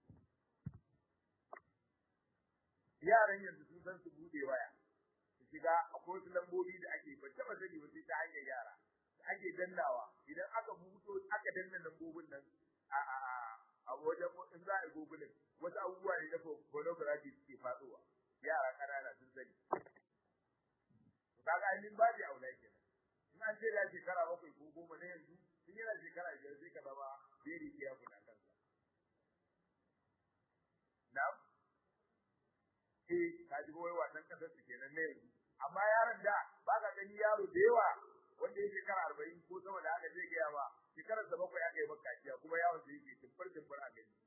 yaran yanzu sun san su bude waya su shiga akwai wasu lambobi da ake ban taɓa sani ba sai ta hanyar yara ake dannawa idan aka buto aka danna lambobin nan a a a wajen in za a yi gogulin wasu abubuwa ne na pornography suke faɗowa yara ƙanana sun sani kaga ainihin ba da aula kenan in an ce da shekara bakwai ko goma na yanzu in yana shekara biyar sai ka zama very careful a kansa na'am eh ka ji wai wannan kasar su kenan na yanzu amma yaron da ba ka gani yaro da yawa wanda ya shekara arba'in ko sama da haka zai gaya ma shekarar da bakwai aka yi maka kaciya kuma yawon da yake tumfar tumfar a gani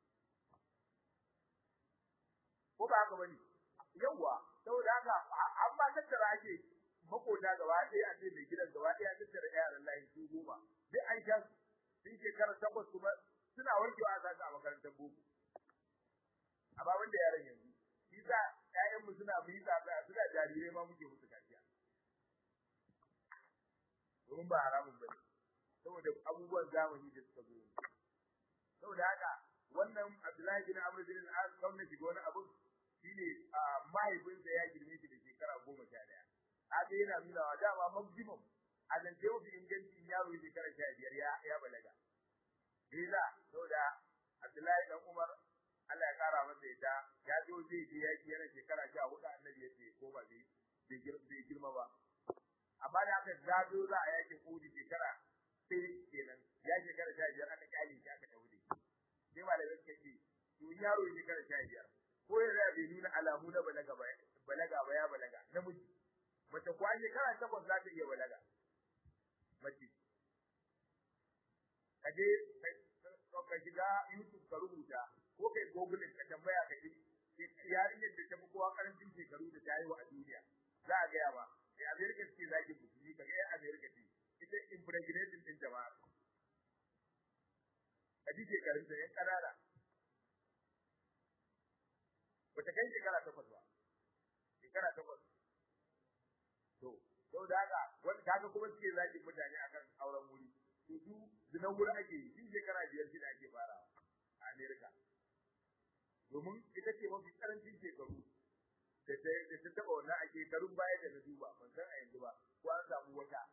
ko ba haka bane yawwa saboda haka an ba tattara ake makota gaba ɗaya a ce mai gidan gaba ɗaya tattara yaran layin su goma duk an sha sun shekara takwas kuma suna warkewa a zasu a makarantar boko amma wanda yaran yanzu shi sa ƴaƴanmu suna mu yi tsada suna jarirai ma muke musu kaciya domin ba haramun bane saboda abubuwan zamani da suka zo saboda haka wannan Abdullahi bin Amr bin al-As kawai shiga wani abu shine mahaifinsa ya girme shi da shekara goma sha ɗaya haka yana nuna wa dama maximum a zance mafi inganci yaro shekara sha biyar ya ya balaga Liza saboda Abdullahi dan Umar Allah ya kara masa ita ya zo zai je yaki yana shekara sha hudu annabi ya ce ko ba zai bai girma ba amma da aka gado za a yakin kudi shekara sai kenan ya shekara sha biyar aka kyale shi aka daure sai malamai suka ce to yaro shekara sha biyar ko ya da bai nuna alamu na balaga ba balaga ba ya balaga namiji mace kuwa shekara takwas za ta iya balaga mace kaje ka shiga YouTube ka rubuta ko kai Google ka tambaya ka ji yarinyar da ta fi kowa karancin shekaru da ta yi wa a duniya za a gaya ba sai America ce zaki musulmi ka ga America ce ita impregnating din jama'a a ji shekarun ta yan kanana bata kai shekara takwas ba shekara takwas to sau da haka wanda kaga kuma suke zaki mutane akan auren wuri to su zinan wuri ake yi shi shekara biyar shida ake farawa a America domin ita ce mafi karancin shekaru da ta da ta taba wannan a shekarun baya da na duba ban san a yanzu ba ko an samu wata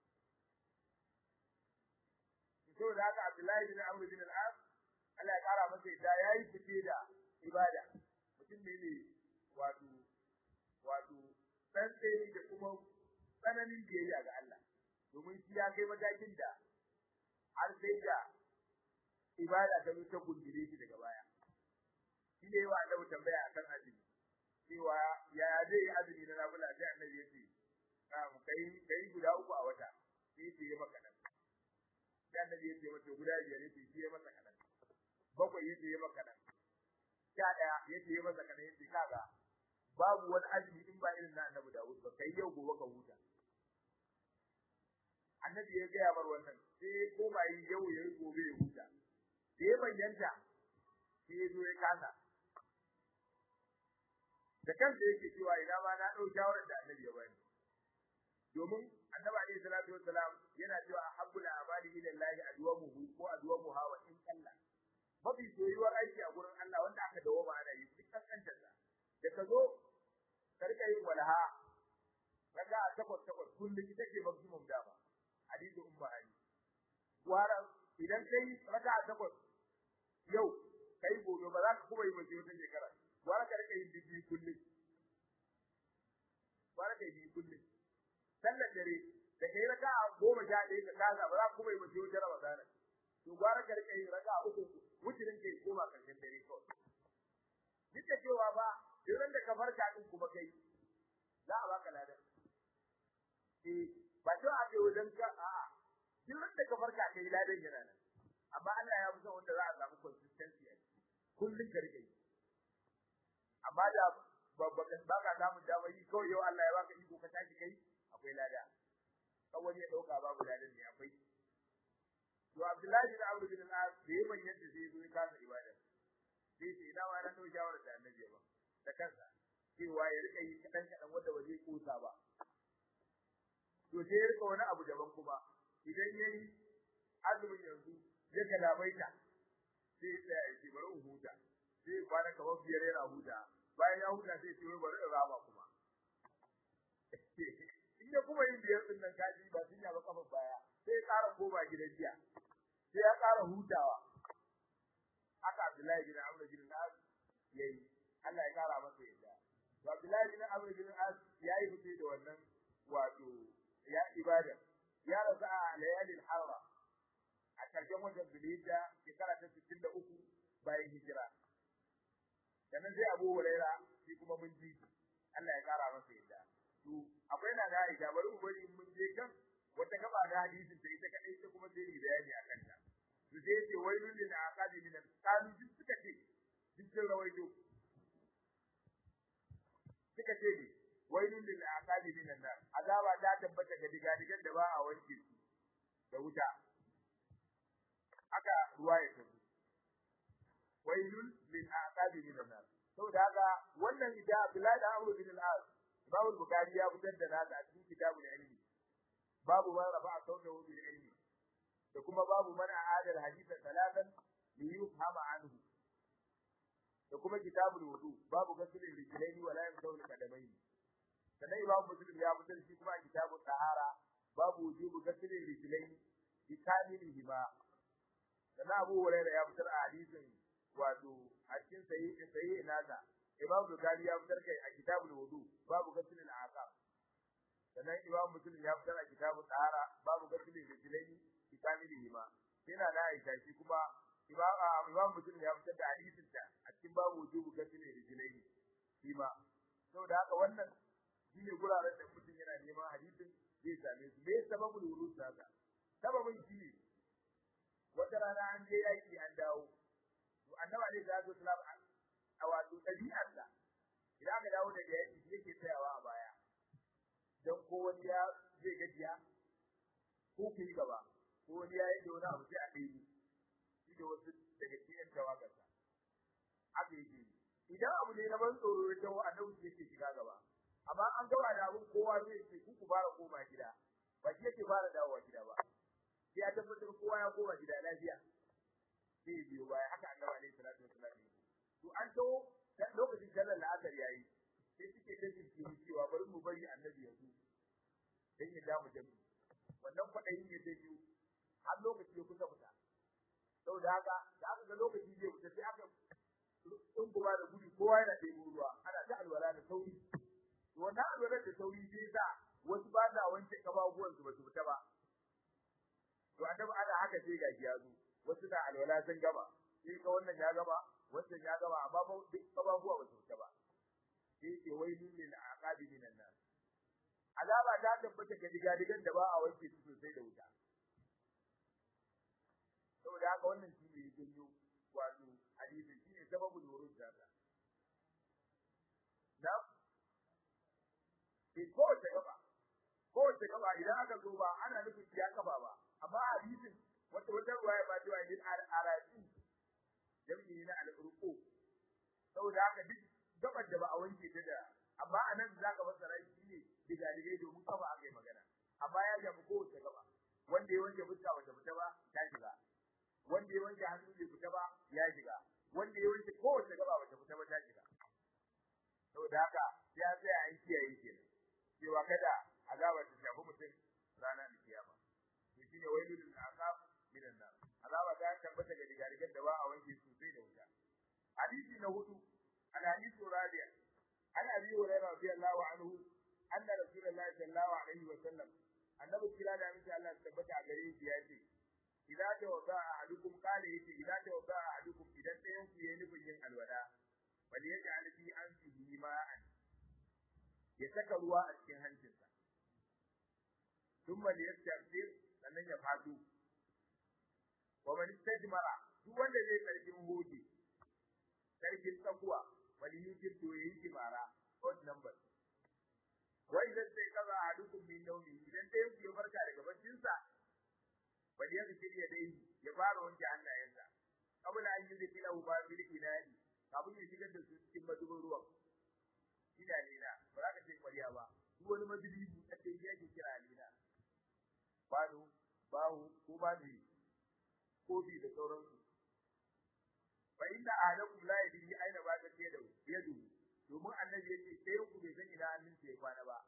to da haka Abdullahi bin Amr bin al-As Allah ya kara masa da yayi fice da ibada mutum ne ne wato wato dan tsaye da kuma tsananin biyayya ga Allah domin shi ya kai matakin da har sai da ibada ta ta gundire shi daga baya shi ne wa Allah tambaya akan azumi cewa ya zai azumi na nafila sai annabi ya ce na'am kai kai guda uku a wata sai ya yi maka nan sai annabi ya ce mata guda biyar yace shi ya masa kadan bakwai yace ya maka nan sha daya yace ya masa kadan yace kaga babu wani azumi in ba irin na annabi Dawud ba kai yau gobe ka huta annabi ya gaya bar wannan sai ko ba yi yau ya yi gobe ya huta da ya bayyanta sai ya zo ya kasa da kansa yake cewa ina ma na ɗau shawarar da annabi ya bani domin annabi alaihi salatu wassalam yana cewa habbul amali ila Allah adwamuhu ko adwamuha wa in kalla mafi soyuwar aiki a gurin Allah wanda aka dawo ma ana yi duk kankantar sa da ka zo ka rika yin walaha kaga a takwas takwas kullum ita ce maximum dama hadisi umma ali wara idan kai raka a takwas yau kai gobe ba za ka kuma yi mace wata shekara wara ka rika yin bibi kullum wara ka yi kullum sallar dare da kai raka a goma sha ɗaya ka kasa ba za ka kuma yi mace wata ramadana to gwara ka rika yin raka a uku wucirin kai koma karshen dare kawai duk da cewa ba duk da ka farka din kuma kai za a baka ladan eh ba to a je wajen ka a duk da ka farka kai ladan yana nan amma Allah ya fi son wanda za a samu consistency a kullun ka rike amma da babba ba ka samu dama yi kawai yau Allah ya baka iko ka tashi kai akwai lada kawai ya dauka babu ladan ne akwai to Abdullahi bin Amr bin al-As da yayin yadda zai zo ya kasa ibada sai ce ina wani ɗau shawarar da annabi ba da kansa cewa ya rika yi kaɗan kaɗan wanda ba zai kusa ba to sai ya rika wani abu daban kuma idan ya yi azumin yanzu ya galabaita sai ya tsaya ya ce bari in huta sai ya kwana kamar biyar yana huta bayan ya huta sai ya ce bari in rama kuma in ya kuma yin biyar ɗin nan kaji ba sun yaba kafar baya sai ya ƙara koma gidan jiya sai ya ƙara hutawa haka Abdullahi bin Amr bin As yayi Allah ya kara masa yadda to Abdullahi bin Amr bin As yayi fice da wannan wato ya ibada ya rasu a layalin harra a karshen watan Zulhijja shekara ta 63 bayan hijira sannan sai Abu Huraira shi kuma mun ji Allah ya kara masa yadda to akwai na da Aisha bari mu bari mun je kan wata gaba da hadisin ta ita kadai ita kuma sai bayani akan ta su sai ce wailun lil aqabi min al-qalu duk suka ce duk sun rawaito suka ce ne wailun lil aqabi min an-nar azaba ta tabbata ga digadigan da ba a wanke su da wuta aka ruwaya ta wailun lil aqabi min an-nar saboda haka wannan ida Abdullahi da Amr bin al-As Imam Bukhari ya fitar da nasa a cikin kitabul ilmi babu man rafa'a sawtahu bil ilmi da kuma babu man a'adal haditha talatan li yufhama anhu da kuma kitabul wudu babu gasilin rijlaini wala yamsahu qadamaini sannan imam muslim ya fitar shi kuma kitabul tahara babu wujubu gasilin rijlaini bi kamilihi ma sannan abu hurairah ya fitar a hadisin wato a cikin sahih sahih nasa imam bukhari ya fitar kai a kitabul wudu babu gasilin aqab sannan imam muslim ya fitar a kitabul tahara babu gasilin rijlaini kamilihi ma yana da Aisha shi kuma imam imam muslim ya fitar da hadisin ta a cikin babu wujubu gasile rijlai shi ma saboda haka wannan shine guraren da mutum yana neman hadisin zai same su me sababul wurud haka sababin shi ne wata rana an je yaki an dawo to annabi alaihi salatu wasalam a wato dabi'arsa idan aka dawo daga yaki yake tsayawa a baya dan ko wani ya zai gajiya ko ku yi gaba ko wani ya yi da wani abu sai a ɗaya shi da wasu daga cikin tawagarsa haka yake idan abu ne na ban tsoro ya tawo annabi yake shiga gaba amma an gaba da abun kowa zai ce ku ku fara koma gida ba shi yake fara dawowa gida ba sai ya tabbatar kowa ya koma gida lafiya sai ya biyo baya haka annabi alaihi salatu wasallam to an tawo lokacin sallar la'asar yayi sai suke da jinkiri cewa bari mu bari annabi ya zo dan ya damu jami'i wannan kwaɗayin ya ta biyu har lokaci ya kusa fita saboda haka da aka ga lokaci zai fita sai aka tsunguma da gudu kowa yana ɗebo ruwa ana ta alwala da sauri to wannan alwala da sauri zai sa wasu ba sa wanke kafafuwan su ba su fita ba to annabi ana haka sai gaji ya zo wasu na alwala sun gama sai ka wannan ya gama wannan ya gama amma ba duk kafafuwa ba su fita ba sai ke wailu lil aqabi minan nas azaba ta tabbata ga digadigan da ba a wanke su sosai da wuta saboda haka wannan shi ne janyo wato hadisi shi ne sababul wurud da ta na sai kowace gaba kowace gaba idan aka zo ba ana nufin ya kafa ba amma hadisin wata wata ruwaya ba cewa yin arati jami'i na al-urqu saboda haka duk gabar da ba a wanke ta da amma anan zaka fassara shi ne digadigai domin kafa aka yi magana amma ya jabu kowace gaba wanda ya wanke fuska bata fita ba ta shiga wanda ya wanke hannu bai fita ba ya shiga wanda ya wanke kowace gaba bata fita ba ta shiga saboda haka sai an tsaya an kiyaye kenan cewa kada azaba ta shafi mutum ranar kiyama to shine wailul aqab minan nar azaba ta tabbata ga digarigan da ba a wanke sosai da wuta hadisi na hudu al hadithu rabi'a an abi hurairah radiyallahu anhu anna rasulullahi sallallahu alaihi wa sallam annabi kira da miki Allah tabbata a gare shi ya ce idza tawada ahadukum qala yace idza tawada ahadukum idan ɗayan ku yayi nufin yin alwala bal yaj'al fi anfihi ma'an ya saka ruwa a cikin hancinsa thumma liyastafir sannan ya fado wa man istajmara duk wanda zai karkin hoji karkin tsakuwa wani yujin to yayi kimara odd number wa idan sai kaza ahadukum min nawmi idan dai ya farka daga baccinsa bal ya zikiri ya dai ya fara wanke hannayensa kabla an yi zikira ba bil ilahi kafin ya shigar da su cikin madubin ruwan ina lena ba za ka ce kwariya ba duk wani madubi buɗaɗɗe ya ke kira lena bado bahu ko bazi kofi da sauransu fa inna ahadakum la yadri aina ba ta ce da yadu domin annabi yace sai ku bai san ina hannun ya kwana ba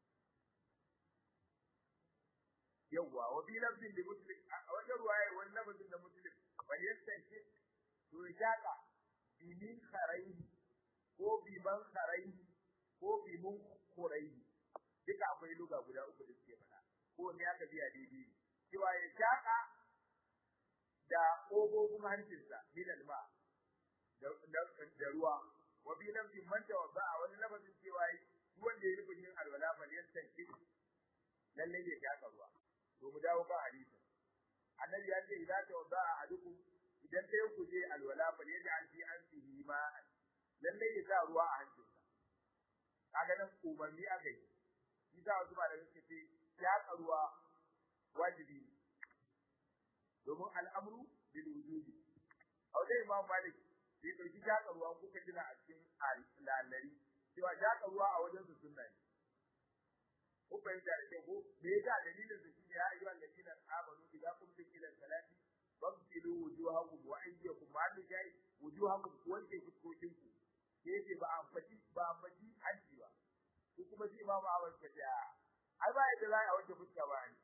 yawwa wa bi lafzin li muslim a wajen ruwaya wani lafzin da muslim bal yastanki to shaka bi min kharaihi ko bi man kharaihi ko bi mun khuraihi duka akwai luga guda uku da suke faɗa ko ne aka biya daidai cewa ya shaka da ƙofofin hancinsa min alma da ruwa wa bi lafzin man tawadda a wani lafazin cewa duk wanda ya rufe yin alwala bal yastanki lalle ya shaka ruwa to mu dawo kan hadisi annabi ya ce idza tawadda ahadukum idan dai ku je alwala fa ne da alfi an fihi ma lalle ya sa ruwa a hancinsa kaga nan umarni aka yi shi sa wasu malamai suka ce ya ruwa wajibi domin al'amru bil wujubi a wajen imam malik bai ɗauki jaka ruwa kuka tuna a cikin lalari cewa jaka ruwa a wajen su sunna ne ko fahimta da kyau ko me yasa dalilin su shine ya ayyuhal ladina amanu idza qumtum ila salati fagsilu wujuhakum wa aydiyakum ma da jai wujuhakum ku wanke fuskokin ku ke yace ba an faɗi ba an faɗi hanci ba ko kuma shi imamu Ahmad ka ce ai ba yadda za a wanke fuska ba ne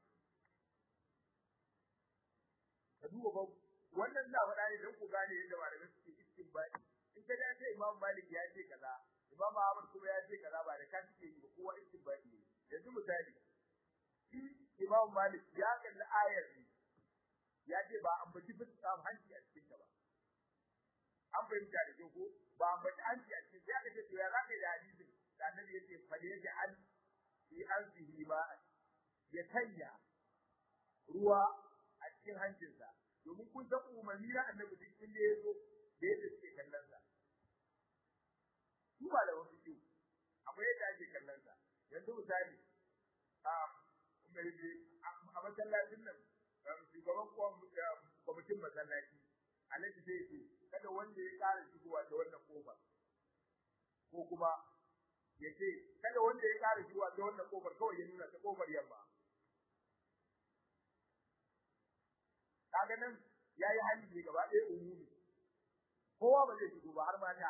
ka duba ba wannan na faɗa ne don ku gane yadda malamai suke istinbadi in ka da ce imamu Malik ya ce kaza imamu Ahmad kuma ya ce kaza ba da ka suke yi ba kowa istinbadi ne yanzu misali shi Imam Malik ya kalli ayar ne ya ce ba an baci fuska hanci a cikin ta ba an fahimta da ko ba an baci hanci a cikin ya kace to ya zaka da hadisin da annabi yace fa da yake an fi anfihi ma ya tanya ruwa a cikin hancinsa domin kun san umarni na annabi duk inda ya zo da yadda suke kallon sa su ba da wasu ciwo akwai yadda ake kallon sa yanzu misali a masallacin nan shugaban kwamitin masallaci alhaji zai ce kada wanda ya ƙara shigowa ta wannan kofar ko kuma ya ce kada wanda ya ƙara shigowa ta wannan kofar kawai ya nuna ta kofar yamma kaga nan ya yi hali ne gaba ɗaya umumi kowa ba zai shigo ba har mata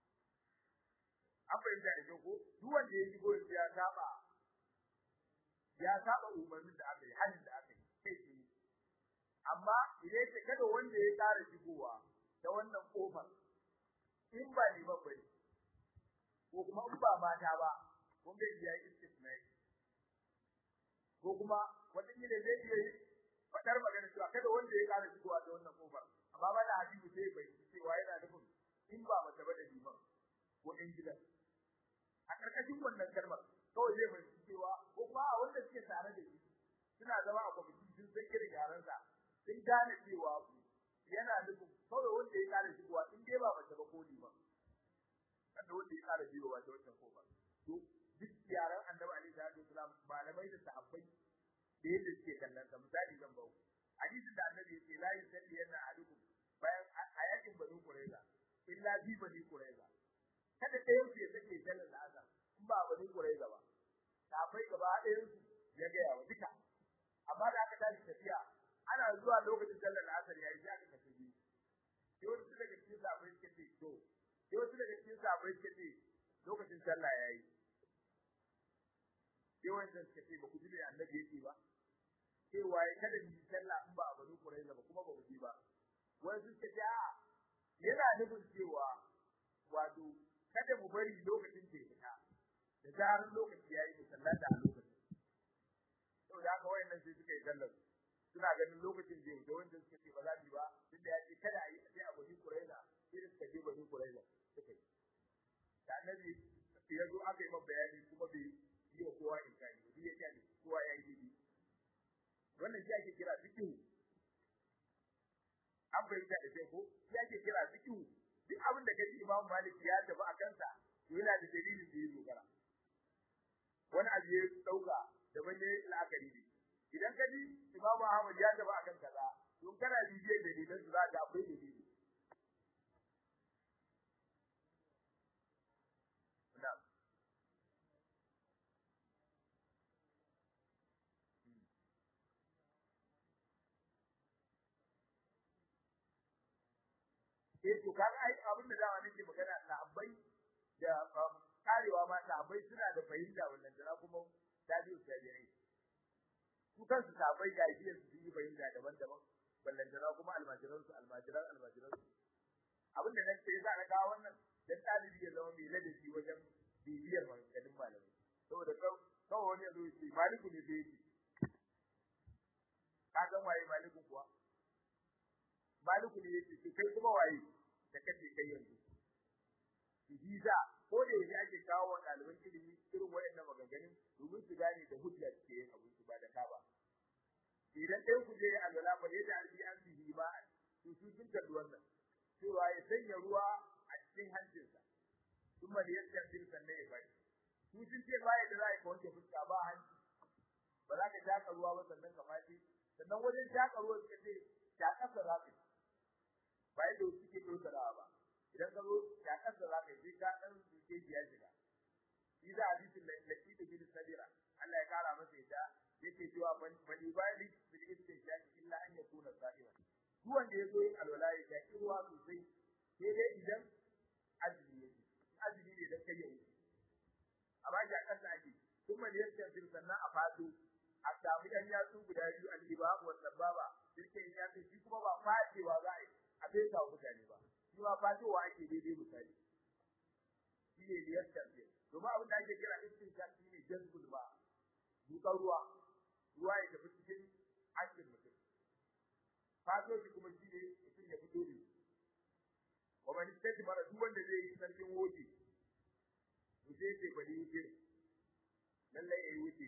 an fahimta da kyau ko duk wanda ya shigo ya saba ya saba umarnin da aka yi halin da aka yi kai tsaye amma idan ce kada wanda ya tsara shigowa da wannan kofar in ba ni ba bane ko kuma in ba mata ba kun ga ya yi istisnai ko kuma wata kila zai iya yi fadar magana cewa kada wanda ya tsara shigowa da wannan kofar amma ba da hadisi sai bai cewa yana nufin in ba mace ba da liman ko in gidan a karkashin wannan kalmar kawai zai fahimci cewa ko kuma a wanda suke tare da shi suna zama a kwamiti sun san irin yaransa sun gane cewa yana nufin kawai wanda ya kare shigowa in dai ba mace ba ko ni ba kada wanda ya kare shigowa ta wancan kofa to duk yaran annabi nuna malamai da sahabbai da yadda suke kallon sa misali zan bawo hadisin da annabi yake la yusalli yana ahadukum bayan a yakin banu qurayza illa bi bani qurayza kada ɗayan su ya sake sallar azhar in ba bani qurayza ba sahabbai gaba ɗayan su ya ga yawa duka amma da aka tashi tafiya ana zuwa lokacin sallar asar yayi sai aka tafi biyu sai wasu daga cikin sahabbai suka ce to sai wasu daga cikin sahabbai suka ce lokacin sallah yayi sai wanda suka ce ba ku ji me annabi yake ba cewa ya kada mu yi sallah in ba a bari Qurayza ba kuma ba mu ji ba wani suka ce a yana nufin cewa wato kada mu bari lokacin da ya da zarar lokaci yayi mu sallata a lokacin saboda haka wayannan sai suka yi sallar suna ganin lokacin da da wanda suka ce ba za su ba tunda ya ce kada a yi sai a bari Qurayza sai suka je bari Qurayza suka yi da annabi ya zo aka yi masa bayani kuma bai yi wa kowa inkari ba ya ce kowa ya yi daidai wannan shi ake kira fiqhu an fahimta da sai ko shi ake kira fiqhu duk abin da kaji Imam Malik ya tafi a kansa to yana da dalilin da ya dogara wani abu ya dauka da bane la'akari ne idan kaji Imam Ahmad ya tafi akan kaza to kana bibiyar dalilan su za ka akwai dalili na'am eh to kaga ai abin da dawa nake magana sahabbai da karewa ma sahabbai suna da fahimta wannan da kuma tabi'u tabi'ai su kansu sahabbai ga biyar su yi fahimta daban-daban wannan da kuma almajiran su almajiran almajiran su abin da nake za ka kawo wannan dan talibi ya zama mai ladabi wajen bibiyar maganganun malamai saboda kawai wani ya zo ya ce maliku ne sai yake ka san waye maliku kuwa maliku ne yake kai kuma waye da kace kai yanzu hiza ko da yake ake kawo wa ɗaliban ilimi irin wayannan maganganun domin su gane da hujja suke yin abin su ba da ka ba idan ɗaya ku je alwala ba da arbi an bihi ba to su sun kalli wannan cewa ya sanya ruwa a cikin hancinsa kuma da yadda din sannan ya bai su sun ce ba yadda za a yi wanke fuska ba hanci ba za ka jaka ruwa ba sannan ka fashi sannan wajen jaka ruwa suka ce jakarsa za ka yi ba yadda suke ɗaukarawa ba idan ka zo jakarsa za ka yi sai ka ɗan duke ya shiga shi da hadisin da laki da bin sabira Allah ya kara masa ita yake cewa man ibadi bil istinshaq illa an yakuna sa'iman duk wanda ya zo yin alwala ya shaki ruwa sosai sai dai idan azumi yake azumi ne dan kai ya wuce amma jakarsa ake kuma da yadda bin sannan a fado a samu ɗan yatsu guda biyu al-ibab wa sababa dirkin yatsu shi kuma ba fadewa za a yi a bai kawo mutane ba shi ma fatowa ake daidai misali shi ne da yadda bin domin abin da ake kira istinshaq shi ne jazbul ba dukan ruwa ruwa ya tafi cikin hancin mutum fato shi kuma shi ne mutum ya fito da wa man istati mara duk wanda zai yi sarkin woje to sai ce bari wuce lallai yayi wuce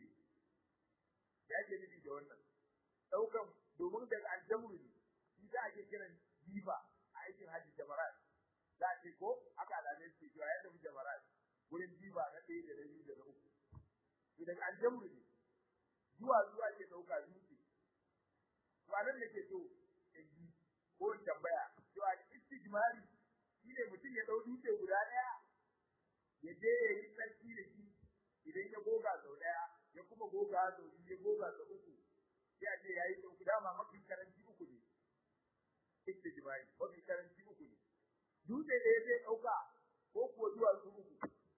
ya ke nufi da wannan daukan domin daga aljamru ne shi za a ke kiran jifa a aikin hajji jamarat za a ce ko aka alamai su cewa ya tafi jamarat wurin jifa na ɗaya da na biyu da na uku idan aljamru ne zuwa zuwa ke dauka dutse to anan da ke so in ji ko in tambaya cewa istijmari shi ne mutum ya dau dutse guda daya ya je ya yi tsarki da shi idan ya goga sau daya ya kuma goga sau biyu ya goga sau uku sai a ce ya yi sau dama mafi karanci uku ne istijmari mafi karanci uku ne dutse da ya zai dauka ko kuwa zuwa su uku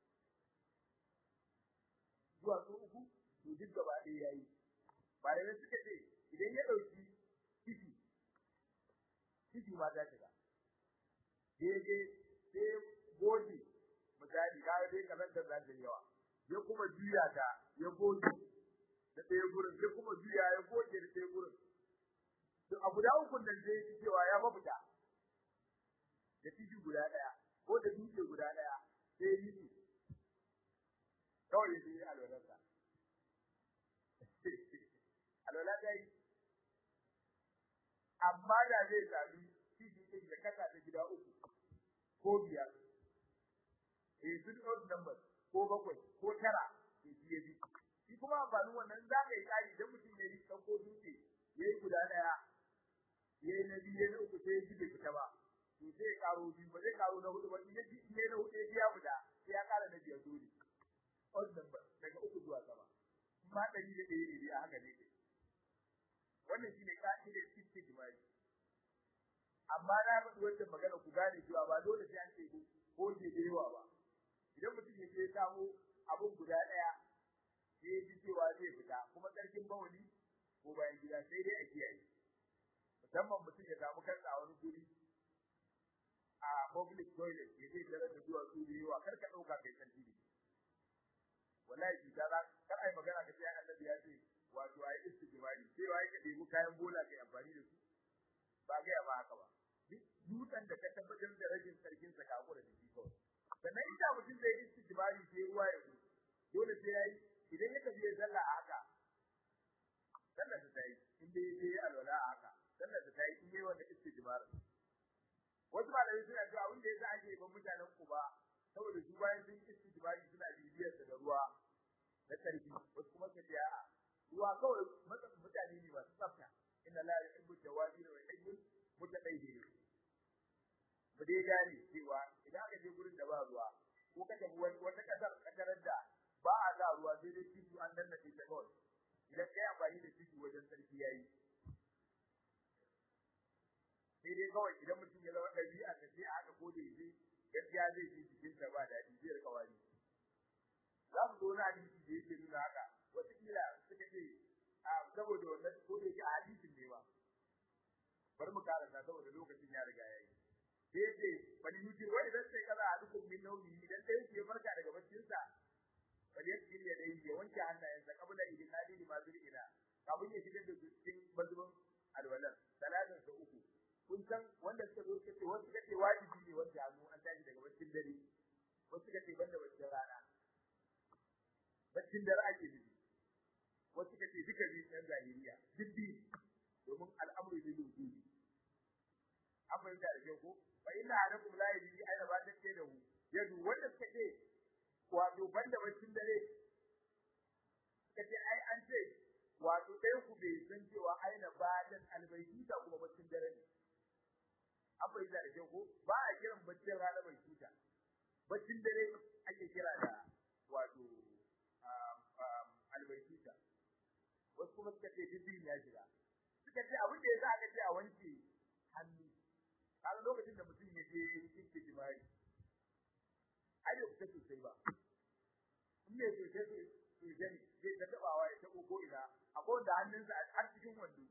zuwa su uku to duk gaba ɗaya yayi malamai suka ce idan ya ɗauki kifi kifi ma za ta ga daidai sai goge misali ka dai kamar da za ta yawa ya kuma juya ta ya goge da ɗaya gurin ya kuma juya ya goge da ɗaya gurin to a guda uku nan zai yi cewa ya mafita da kifi guda ɗaya ko da dutse guda ɗaya sai yi su kawai ya yi alwalarsa alwala ta yi amma da zai sami kifi ɗin da kasa ta gida uku ko biyar eh sun odd numbers ko bakwai ko tara to shi ya bi shi shi kuma amfanin wannan za ka yi kari idan mutum ya yi ɗauko dutse ya yi guda ɗaya ya yi na biyu ya na uku sai ya ji bai fita ba to sai ya karo biyu ba zai karo na hudu ba in ya ji in ya na hudu ya biya guda sai ya kara na biyar dole odd number daga uku zuwa sama in ma ɗari da ɗaya ne dai a haka ne ke wannan shine ka'idar istijmari amma na faɗi wannan magana ku gane cewa ba dole sai an ce ko ke da yawa ba idan mutum ya je ya samu abun guda ɗaya sai ya ji cewa zai fita kuma ƙarfin bawali ko bayan gida sai dai a kiyaye musamman mutum ya samu kansa a wani guri a public toilet ya zai tare da zuwa su da yawa kar ka ɗauka kai sarki ne wallahi shi ta kar ai magana ka sai annabi ya ce wato ai istijmari sai wai ka ɗebi kayan bola kai amfani da su ba ga ba haka ba dutsen da ka tabbatar da rajin sarkin sa ka hakura da shi kawai sannan inda mutum zai istijmari sai ruwa ya zo dole sai yayi idan ya tafi ya zalla a haka sallar ta tayi in dai yayi alwala a haka sallar ta tayi in yayi wanda istijmari wasu malamai suna cewa abin da yasa ake ban mutanen Kuba saboda su bayan sun istijmari suna bibiyar da ruwa na sarki wasu kuma su ce a'a ruwa kawai mutane ne masu tsafta inna la yuhibbu tawabin wa yuhibbu mutatahhirin mu dai gane cewa idan aka je gurin da ba ruwa ko ka tafi wata kasar kadarar da ba a ga ruwa sai dai titu an danna ta kawai idan kai amfani da titu wajen sarki yayi sai dai kawai idan mutum ya zama ɗabi'a ta sai aka kode shi gaskiya zai ji jikin sa ba daɗi zai rika wani za mu zo na hadisi da yake nuna haka wataƙila suka ce a saboda wannan ko da yake a hadisin ne ba bari mu karanta saboda lokacin ya riga yayi sai yace bani yuti wai dan sai kaza a dukkan min nauyi idan sai yake farka daga baccin sa bari ya kiriya da yake wanke hannayensa kabla idinadi ma ila kafin ya shigar da su cikin mazubin alwalan talatin sa uku kun san wanda suka zo suka ce wasu suka ce wajibi ne wanke hannu an tashi daga baccin dare wasu suka ce banda baccin rana baccin dare ake nufi wasu suka ce duka biyu ɗan zahiriya duk biyu domin al'amuri ne lujudi an fahimta da kyau ko fa inna alaikum la yadi aina ba take da hu yadu wanda suka ce wato banda baccin dare suka ce ai an ce wato dai ku bai san cewa aina ba dan albayti da kuma baccin dare ne an fahimta da kyau ko ba a kiran baccin rana mai tuta baccin dare ake kira da wato albayti wasu kuma suka ce dindin ya shiga suka ce abin da yasa aka ce a wanke hannu har lokacin da mutum ya je cikin jima'i ai da kuka sosai ba in ne so sai su su gani zai ta tabawa ya tabo ko ina akwai wanda hannunsa a cikin wando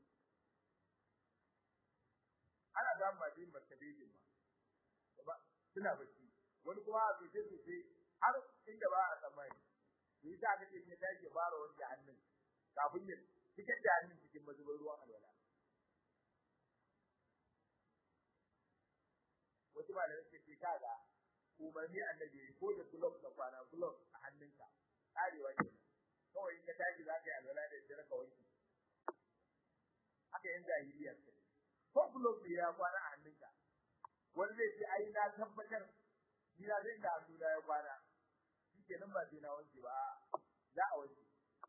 ana samun masu yin martabejin ma suna bacci wani kuma a sosai sosai har inda ba a tsammani to yi aka ce ya tashi ya fara wanke hannun kafin ya cikin da hannun cikin mazubin ruwan alwala wasu ba da nake ce kaga umarni annabi ko da glove da kwana glove a hannunka karewa ke kawai in ka tashi za ka yi alwala da jira ka wanke haka yan jahiliya ce ko glove ne ya kwana a hannunka wani zai ce ai na tabbatar ni na zai da hannu na ya kwana shi kenan ba sai na wanke ba za a wanke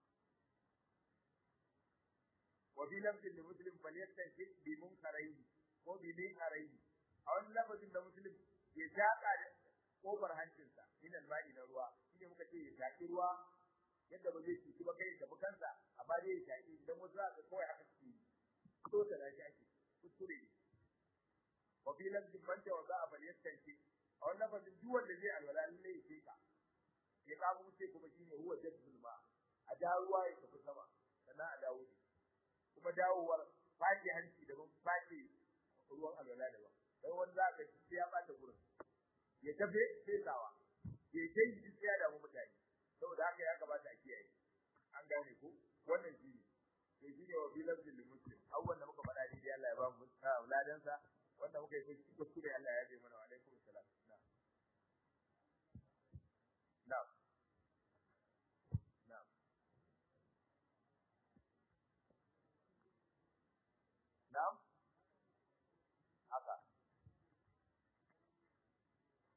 وفي لفظ لمسلم فليستنشق بمنكرين ko بمنكرين a wani lafazin da muslim ya shaka da kofar hancinsa min alma'i na ruwa shine muka ce ya shaki ruwa yadda ba zai cuci ba kai da bukansa amma dai ya shaki idan wasu za su kawai haka suke so ta da shaki kuskure ne wa fi lafzin man ta waza a falyastanki a wani lafazin duk wanda zai alwala lalle ya sheka ya kawo ce kuma shine huwa jadbul ma a da ruwa ya tafi sama sannan a dawo ne kuma dawowar fake hanci daban fake ruwan alwala daban dan wani za ka ci ya bata gurin ya tafe fesawa ya kai shi sai ya damu mutane saboda haka ya kamata a kiyaye an gane ko wannan shi ne to shi ne wa bilan lil muslim awwan da muka faɗa dai Allah ya ba mu ladan sa wanda muka yi kuskure Allah ya yi mana wa alaikum salam na'am na'am na'am haka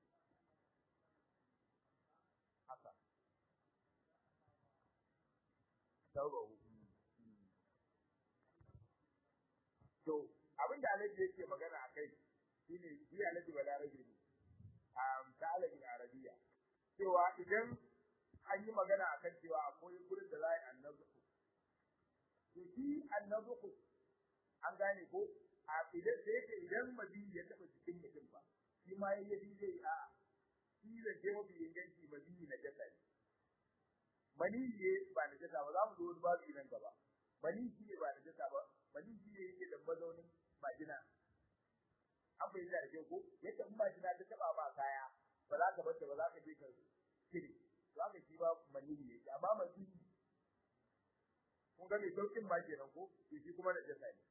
haka sabahu to abin da alaji yake magana akai shine shi alaji balarabi ne um ta alaji arabiya cewa idan an yi magana akan cewa akwai gurin da za a yi annabi to shi annabi an gane ko a idan da yake idan madini ya taba cikin mutum ba shi ma yayi yi zai a shi da ke mafi inganci madini na jasa ne maniyi ba na jasa ba za mu zo wani babu nan gaba maniyi shi ne ba na jasa ba maniyi shi ne yake da mazaunin majina an bai da ke ko yadda in majina ta taba ba kaya ba za ka bar ba za ka je ka cire to haka shi ba maniyi yake amma maniyi kun ga mai saukin ba kenan ko shi kuma da jasa ne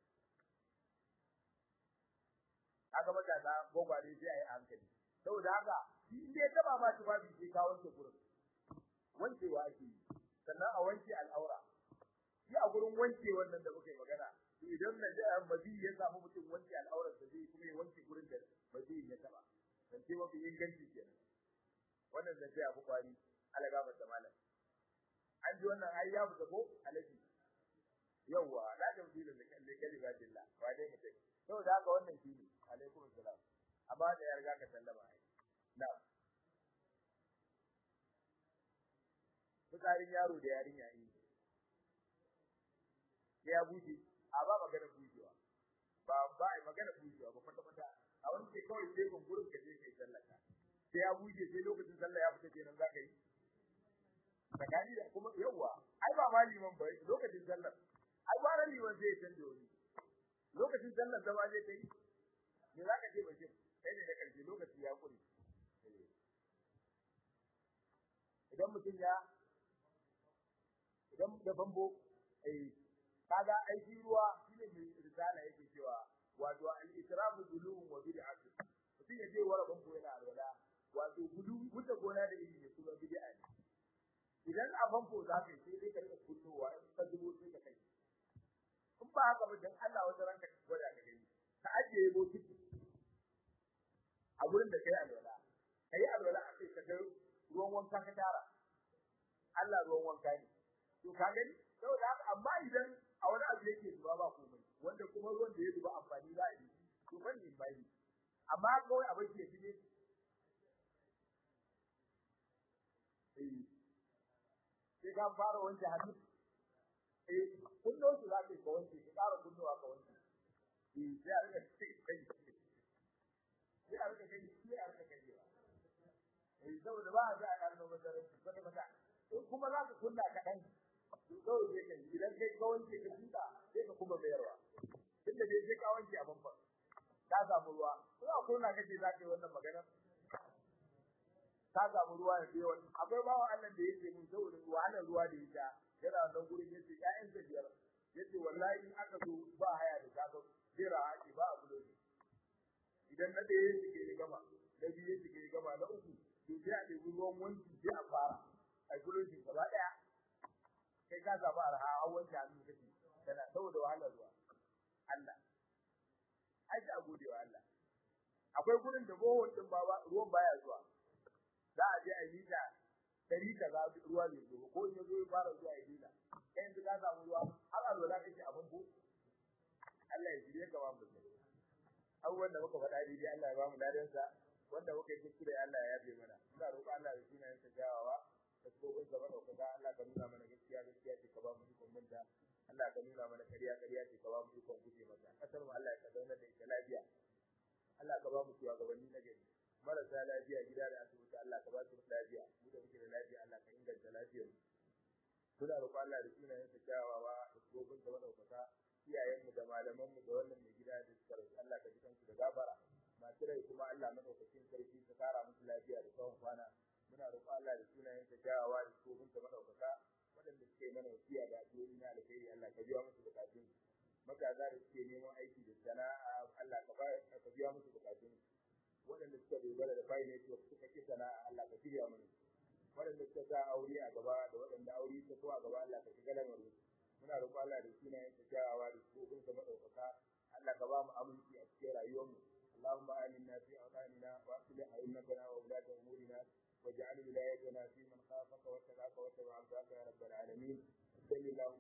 aka mata da gogware sai ayi hankali saboda haka shi inda ya taba ba shi ba shi ka wanke gurin wancewa ake yi sannan a wanke al'aura shi a gurin wanke wannan da muka yi magana to idan na da mazi ya samu mutum wanke al'aurar da zai kuma ya wanke gurin da mazi ya taba dan sai mafi inganci kenan wannan da sai abu kwari alaga mata malam an ji wannan ai ya fita ko alaji yawwa la ta fi da kalimatillah wa dai mutai saboda haka wannan shi ne alaikum salam amma da ya riga ka sallama ai na fitsarin yaro da yarinya yi sai ya buce a ba magana bucewa ba ba ai magana bucewa ba kwata kwata a wani ke kawai sai gungurin ka je kai sallaka sai ya buce sai lokacin sallah ya fita kenan zaka yi tsakani da kuma yawa ai ba ma liman ba lokacin sallar ai ba ran liman zai canje wani lokacin sallar zama zai kai me za ka ce ba shin kai ne da karshe lokaci ya kure idan mutum ya idan da bambo eh kaga aiki ruwa shine mai risala yake cewa wato al-israfu zulum wa bid'atu mutum ya je wara bambo yana alwala wato gudu wuce gona da ilimi ne kuma bid'a ne idan a bambo za ka yi sai dai ka rika kullowa in ka zubo sai ka kai in ba haka ba dan Allah wata ranka gwada ka gani ka ajiye bokiti a gurin da kai alwala kai alwala a kai ka ga ruwan wanka ka tara Allah ruwan wanka ne to ka gani saboda haka amma idan a wani abu yake zuba ba komai wanda kuma ruwan da ya zuba amfani za a yi to ban ne bai amma kawai abin ke shige eh sai ka fara wanke hannu eh kunno su za ka yi ka wanke ka ƙara kunnowa ka wanke eh sai a rika kai kai sai a rika kai sai a rika kai eh saboda ba a za a ƙarno masarar kwata kwata in kuma za ka kunna kaɗan kawai sai kai idan kai ka wanke ka tuka sai ka kuma bayarwa tunda dai sai ka wanke a bamban ka samu ruwa ko a kunna kake za ka yi wannan magana ka samu ruwa ya biyo akwai bawa Allah da yake mun saboda wahalar ruwa da ita yana nan gurin yace ƴaƴan sa biyar yace wallahi in aka zo ba haya da kaga jira ake ba abu da idan na ɗaya yake ya gama na biyu yake ya gama na uku to sai a ɗebi ruwan wanki sai a fara a gurin shi gaba ɗaya kai ka samu arha a wanke hannu kake kana saboda wahalar ruwa Allah ai a gode wa Allah akwai gurin da bohon din ba ruwan baya zuwa za a je a yi ta dari kaza ruwa ne zo ko in yazo ya fara zuwa ya dina kai yanzu ka samu ruwa har a zuwa kake abin ko Allah ya jire ka ba mu abubuwan da muka faɗa daidai Allah ya ba mu ladan sa wanda muka yi kuskure Allah ya yafe mana ina roƙon Allah ya tsina yin tajawawa da tsohon gaba da kaga Allah ka nuna mana gaskiya gaskiya ce ka ba mu ikon manta Allah ka nuna mana kariya kariya ce ka ba mu ikon guje mata kasar mu Allah ya zauna da ita lafiya Allah ka ba mu shugabanni na gari marasa lafiya gida da asibiti Allah ka ba su lafiya mu da muke da lafiya Allah ka inganta lafiyar mu muna roƙon Allah da sunayen sa kyawawa da tsohon gaba da kaga iyayen mu da malaman mu da wannan mai gida da suka rasu Allah ka ji kansu da gabara masu rai kuma Allah madaukakin sarki ka kara musu lafiya da tsawon kwana muna roƙon Allah da sunayen sa kyawawa da tsohon gaba da kaga waɗanda suke mana wasiya da addu'o'i na alkhairi Allah ka biya musu bukatun magaza da suke neman aiki da sana'a Allah ka ka biya musu bukatun waɗanda suka dogara da fayi ne suka ki sana'a Allah ka shirya mana waɗanda suka sa aure a gaba da waɗanda aure ta ko a gaba Allah ka shiga lamarin muna roƙon Allah da sunayen sa kyawawa da tsohon sa madaukaka Allah ka ba mu aminci a cikin rayuwarmu اللهم آمنا في أوطاننا وأصلح أئمتنا وولاة أمورنا واجعل ولايتنا في من خافك واتقاك واتبع رضاك يا رب العالمين صل اللهم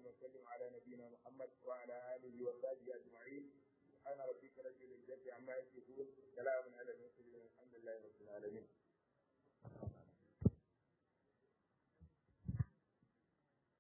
وسلم على نبينا محمد وعلى اله وصحبه اجمعين سبحان ربك رب العزه عما يصفون سلام على المرسلين الحمد لله رب العالمين